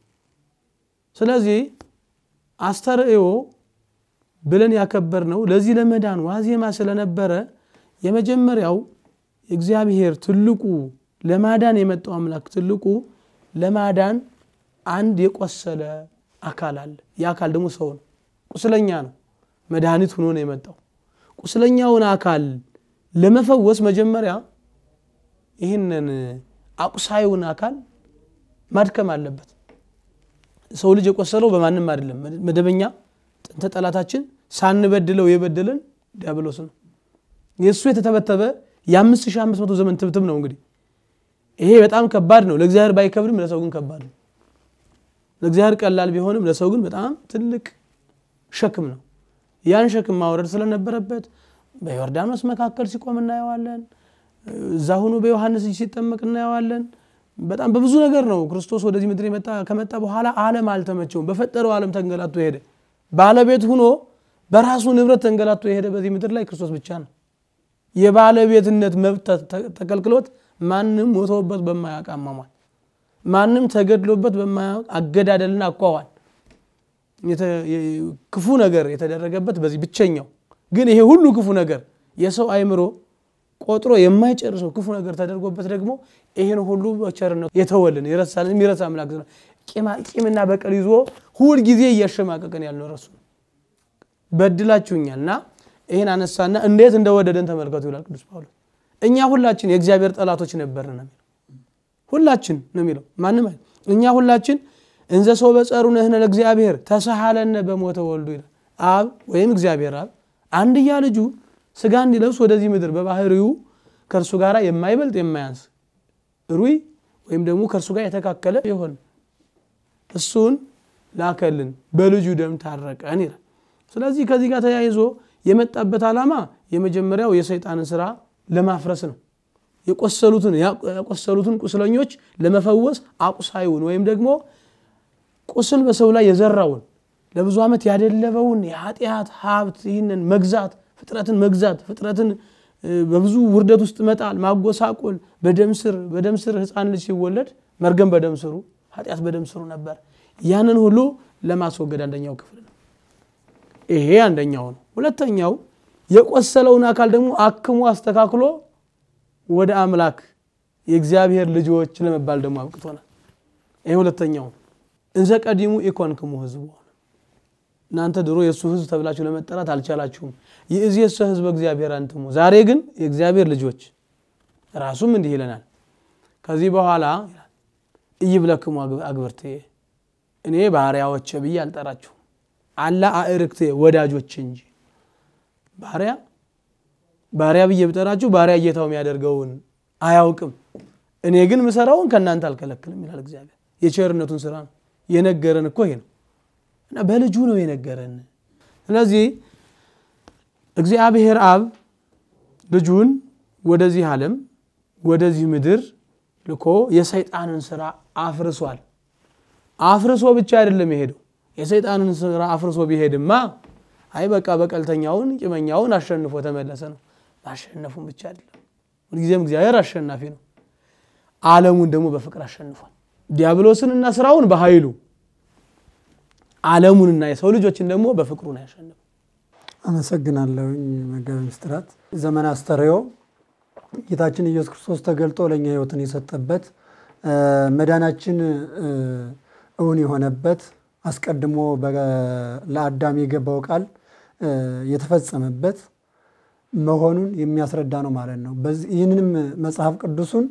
ስለዚህ አስተርእዮ ብለን ያከበር ነው ለዚህ ለመዳን ዋዜማ ስለነበረ የመጀመሪያው እግዚአብሔር ትልቁ ለማዳን የመጣው አምላክ ትልቁ ለማዳን አንድ የቆሰለ አካል አለ። ያ አካል ደግሞ ሰው ነው፣ ቁስለኛ ነው። መድኃኒት ሆኖ ነው የመጣው። ቁስለኛውን አካል ለመፈወስ መጀመሪያ ይህንን አቁሳዩን አካል ማድከም አለበት። ሰው ልጅ የቆሰለው በማንም አይደለም። መደበኛ ጥንተ ጠላታችን ሳንበድለው የበደለን ዲያብሎስ ነው። የእሱ የተተበተበ የ5500 ዘመን ትብትብ ነው። እንግዲህ ይሄ በጣም ከባድ ነው። ለእግዚአብሔር ባይከብድም ለሰው ግን ከባድ ነው። ለእግዚአብሔር ቀላል ቢሆንም ለሰው ግን በጣም ትልቅ ሸክም ነው። ያን ሸክም ማውረድ ስለነበረበት በዮርዳኖስ መካከል ሲቆም እናየዋለን። እዛ ሆኖ በዮሐንስ እጅ ሲጠመቅ እናየዋለን። በጣም በብዙ ነገር ነው ክርስቶስ ወደዚህ ምድር ከመጣ በኋላ ዓለም አልተመቸውም። በፈጠረው ዓለም ተንገላቶ የሄደ ባለቤት ሁኖ በራሱ ንብረት ተንገላቶ የሄደ በዚህ ምድር ላይ ክርስቶስ ብቻ ነው። የባለቤትነት መብት ተከልክሎት ማንም ሞቶበት በማያውቅ አሟሟት፣ ማንም ተገድሎበት በማያውቅ አገዳደልና አኳኋን ክፉ ነገር የተደረገበት በዚህ ብቸኛው ግን ይሄ ሁሉ ክፉ ነገር የሰው አይምሮ ቆጥሮ የማይጨርሰው ክፉ ነገር ተደርጎበት ደግሞ ይህን ሁሉ በቸርነቱ የተወልን የረሳልን የሚረሳ አምላክ ነው። ቂምና በቀል ይዞ ሁል ጊዜ እያሸማቀቀን ያልኖረ እሱ ነው። በድላችሁኛል እና ይህን አነሳና እንዴት እንደወደደን ተመልከቱ ይላል ቅዱስ ጳውሎስ። እኛ ሁላችን የእግዚአብሔር ጠላቶች ነበርን ነው የሚለው። ሁላችን ነው የሚለው ማንም እኛ ሁላችን እንዘ ሰው በጸሩ ነህነ ለእግዚአብሔር ተሰሃለነ በሞተ ወልዱ ይላል። አብ ወይም እግዚአብሔር አብ አንድያ ልጁ ስጋ እንዲለብስ ወደዚህ ምድር በባህሪው ከእርሱ ጋር የማይበልጥ የማያንስ ሩይ ወይም ደግሞ ከእርሱ ጋር የተካከለ ይሆን እሱን ላከልን በልጁ ደም ታረቀን ይላል። ስለዚህ ከዚህ ጋር ተያይዞ የመጣበት ዓላማ የመጀመሪያው የሰይጣንን ስራ ለማፍረስ ነው። የቆሰሉትን ያቆሰሉትን ቁስለኞች ለመፈወስ አቁሳዩን ወይም ደግሞ ቁስል በሰው ላይ የዘራውን ለብዙ ዓመት ያደለበውን የኃጢአት ሀብት ይህንን መግዛት ፍጥረትን መግዛት ፍጥረትን በብዙ ውርደት ውስጥ መጣል ማጎሳቆል በደም ስር በደም ስር ህፃን ልጅ ሲወለድ መርገም በደም ስሩ ኃጢአት በደም ስሩ ነበር። ያንን ሁሉ ለማስወገድ አንደኛው ክፍል ነው። ይሄ አንደኛው ነው። ሁለተኛው የቆሰለውን አካል ደግሞ አክሞ አስተካክሎ ወደ አምላክ የእግዚአብሔር ልጆች ለመባል ደግሞ አብቅቶናል። ይህ ሁለተኛው እንዘ ቀዲሙ ኢኮንክሙ ህዝቡ እናንተ ድሮ የእሱ ህዝብ ተብላችሁ ለመጠራት አልቻላችሁም። ይእዜሰ ህዝበ እግዚአብሔር አንትሙ፣ ዛሬ ግን የእግዚአብሔር ልጆች። ራሱም እንዲህ ይለናል። ከዚህ በኋላ እይብለክሙ አግብርቴ፣ እኔ ባሪያዎቼ ብዬ አልጠራችሁም። አላ አእርክቴ፣ ወዳጆች እንጂ ባሪያ ባሪያ ብዬ ብጠራችሁ ባሪያ ጌታው የሚያደርገውን አያውቅም። እኔ ግን ምሰራውን ከእናንተ አልከለክልም ይላል እግዚአብሔር። የቸርነቱን ስራ ነው የነገረን እኮ ይሄ ነው እና በልጁ ነው የነገረን። ስለዚህ እግዚአብሔር አብ ልጁን ወደዚህ ዓለም ወደዚህ ምድር ልኮ የሰይጣንን ስራ አፍርሷል። አፍርሶ ብቻ አይደለም የሄደው። የሰይጣንን ስራ አፍርሶ ቢሄድማ አይ በቃ በቀልተኛውን ቂመኛውን አሸንፎ ተመለሰ ነው። ማሸነፉን ብቻ አይደለም፣ ሁልጊዜም እግዚአብሔር አሸናፊ ነው። ዓለሙን ደግሞ በፍቅር አሸንፏል። ዲያብሎስንና ስራውን በኃይሉ ዓለሙንና የሰው ልጆችን ደግሞ በፍቅሩ ነው ያሸነፈው። አመሰግናለሁኝ መጋቢ ምስጢራት። ዘመን አስተርእዮ ጌታችን ኢየሱስ ክርስቶስ ተገልጦ ለእኛ ሕይወትን የሰጠበት መዳናችን እውን የሆነበት አስቀድሞ ለአዳም የገባው ቃል የተፈጸመበት መሆኑን የሚያስረዳ ነው ማለት ነው። ይህንንም መጽሐፍ ቅዱሱን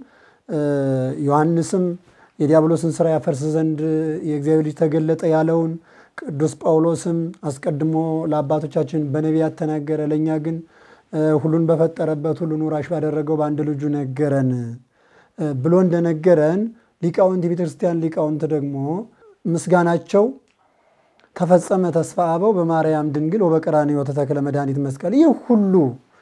ዮሐንስም የዲያብሎስን ስራ ያፈርስ ዘንድ የእግዚአብሔር ልጅ ተገለጠ ያለውን ቅዱስ ጳውሎስም አስቀድሞ ለአባቶቻችን በነቢያት ተናገረ፣ ለእኛ ግን ሁሉን በፈጠረበት ሁሉን ወራሽ ባደረገው በአንድ ልጁ ነገረን ብሎ እንደነገረን ሊቃውንት የቤተ ክርስቲያን ሊቃውንት ደግሞ ምስጋናቸው ተፈጸመ ተስፋ አበው በማርያም ድንግል ወበቀራንዮ ተተክለ መድኃኒት መስቀል። ይህ ሁሉ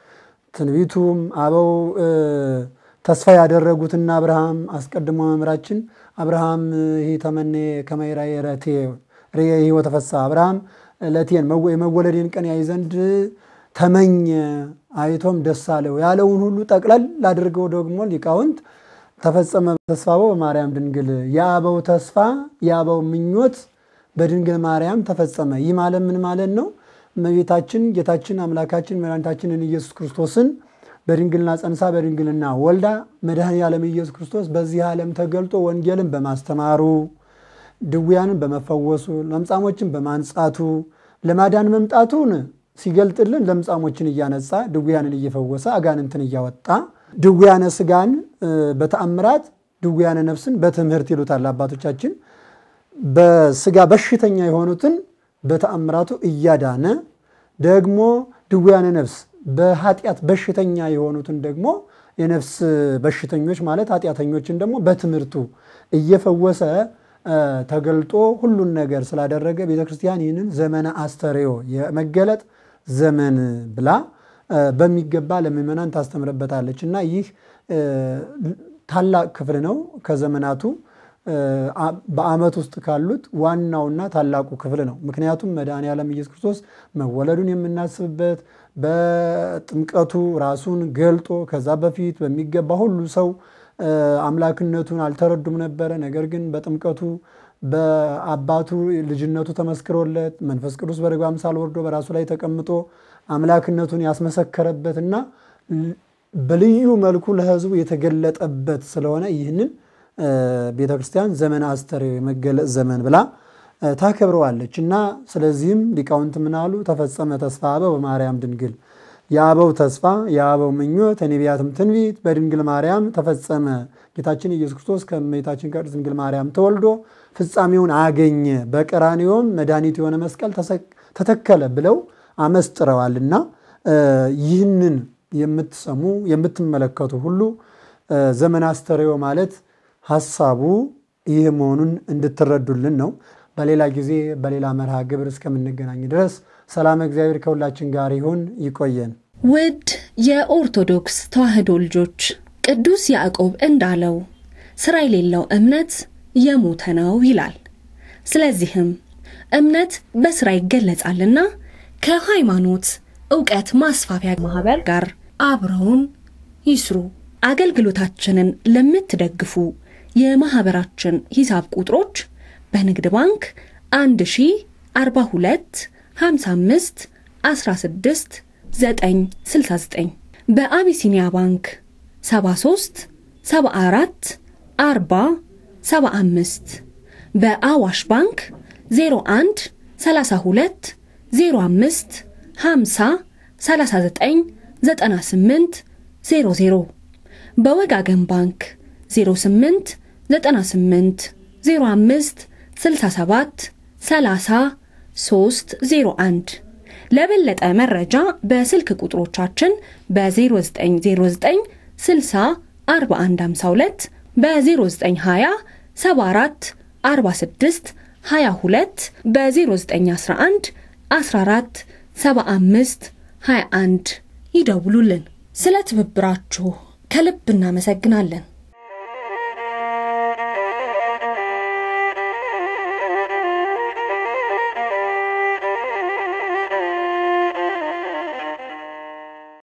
ትንቢቱም አበው ተስፋ ያደረጉትና አብርሃም አስቀድሞ መምህራችን አብርሃም ይህ ተመኔ ከመይራ ረቴ ርየ ሕይወተ ፈስሐ አብርሃም ለቴን የመወለዴን ቀን ያይ ዘንድ ተመኘ አይቶም ደስ አለው ያለውን ሁሉ ጠቅለል አድርገው ደግሞ ሊቃውንት ተፈጸመ ተስፋ አበው በማርያም ድንግል የአበው ተስፋ የአበው ምኞት በድንግል ማርያም ተፈጸመ። ይህ ማለት ምን ማለት ነው? እመቤታችን ጌታችን አምላካችን መድኃኒታችንን ኢየሱስ ክርስቶስን በድንግልና ጸንሳ በድንግልና ወልዳ መድኃኔ ዓለም ኢየሱስ ክርስቶስ በዚህ ዓለም ተገልጦ ወንጌልን በማስተማሩ ድውያንን በመፈወሱ ለምጻሞችን በማንጻቱ ለማዳን መምጣቱን ሲገልጥልን ለምጻሞችን እያነጻ ድውያንን እየፈወሰ አጋንንትን እያወጣ ድውያነ ስጋን በተአምራት ድውያነ ነፍስን በትምህርት ይሉታል አባቶቻችን። በስጋ በሽተኛ የሆኑትን በተአምራቱ እያዳነ ደግሞ ድውያነ ነፍስ በኃጢአት በሽተኛ የሆኑትን ደግሞ የነፍስ በሽተኞች ማለት ኃጢአተኞችን ደግሞ በትምህርቱ እየፈወሰ ተገልጦ ሁሉን ነገር ስላደረገ ቤተ ክርስቲያን ይህንን ዘመነ አስተርእዮ የመገለጥ ዘመን ብላ በሚገባ ለምእመናን ታስተምርበታለች እና ይህ ታላቅ ክፍል ነው ከዘመናቱ በዓመት ውስጥ ካሉት ዋናውና ታላቁ ክፍል ነው። ምክንያቱም መድኃኔ ዓለም ኢየሱስ ክርስቶስ መወለዱን የምናስብበት በጥምቀቱ ራሱን ገልጦ ከዛ በፊት በሚገባ ሁሉ ሰው አምላክነቱን አልተረዱም ነበረ። ነገር ግን በጥምቀቱ በአባቱ ልጅነቱ ተመስክሮለት መንፈስ ቅዱስ በርግብ አምሳል ወርዶ በራሱ ላይ ተቀምጦ አምላክነቱን ያስመሰከረበትና በልዩ መልኩ ለሕዝቡ የተገለጠበት ስለሆነ ይህንን ቤተ ክርስቲያን ዘመነ አስተርእዮ የመገለጥ ዘመን ብላ ታከብረዋለች እና ስለዚህም ሊቃውንት ምናሉ ተፈጸመ ተስፋ አበው በማርያም ድንግል የአበው ተስፋ የአበው ምኞት የነቢያትም ትንቢት በድንግል ማርያም ተፈጸመ። ጌታችን ኢየሱስ ክርስቶስ ከእመቤታችን ከቅድስት ድንግል ማርያም ተወልዶ ፍጻሜውን አገኘ፣ በቀራንዮም መድኃኒት የሆነ መስቀል ተተከለ ብለው አመስጥረዋልና ይህንን የምትሰሙ የምትመለከቱ ሁሉ ዘመነ አስተርእዮ ማለት ሀሳቡ ይህ መሆኑን እንድትረዱልን ነው። በሌላ ጊዜ በሌላ መርሃ ግብር እስከምንገናኝ ድረስ ሰላም እግዚአብሔር ከሁላችን ጋር ይሁን። ይቆየን። ውድ የኦርቶዶክስ ተዋሕዶ ልጆች ቅዱስ ያዕቆብ እንዳለው ሥራ የሌለው እምነት የሞተ ነው ይላል። ስለዚህም እምነት በሥራ ይገለጻልና ከሃይማኖት ዕውቀት ማስፋፊያ ማኅበር ጋር አብረውን ይስሩ። አገልግሎታችንን ለምትደግፉ የማኅበራችን ሂሳብ ቁጥሮች በንግድ ባንክ 1042 55 16 969 በአቢሲኒያ ባንክ 73 74 40 75 በአዋሽ ባንክ 01 32 05 50 39 98 00 በወጋገን ባንክ 08 98 05 67 30 301 ለበለጠ መረጃ በስልክ ቁጥሮቻችን በ0909 60 4152 በ0920 74 46 22 በ0911 14 75 21 ይደውሉልን። ስለ ትብብራችሁ ከልብ እናመሰግናለን።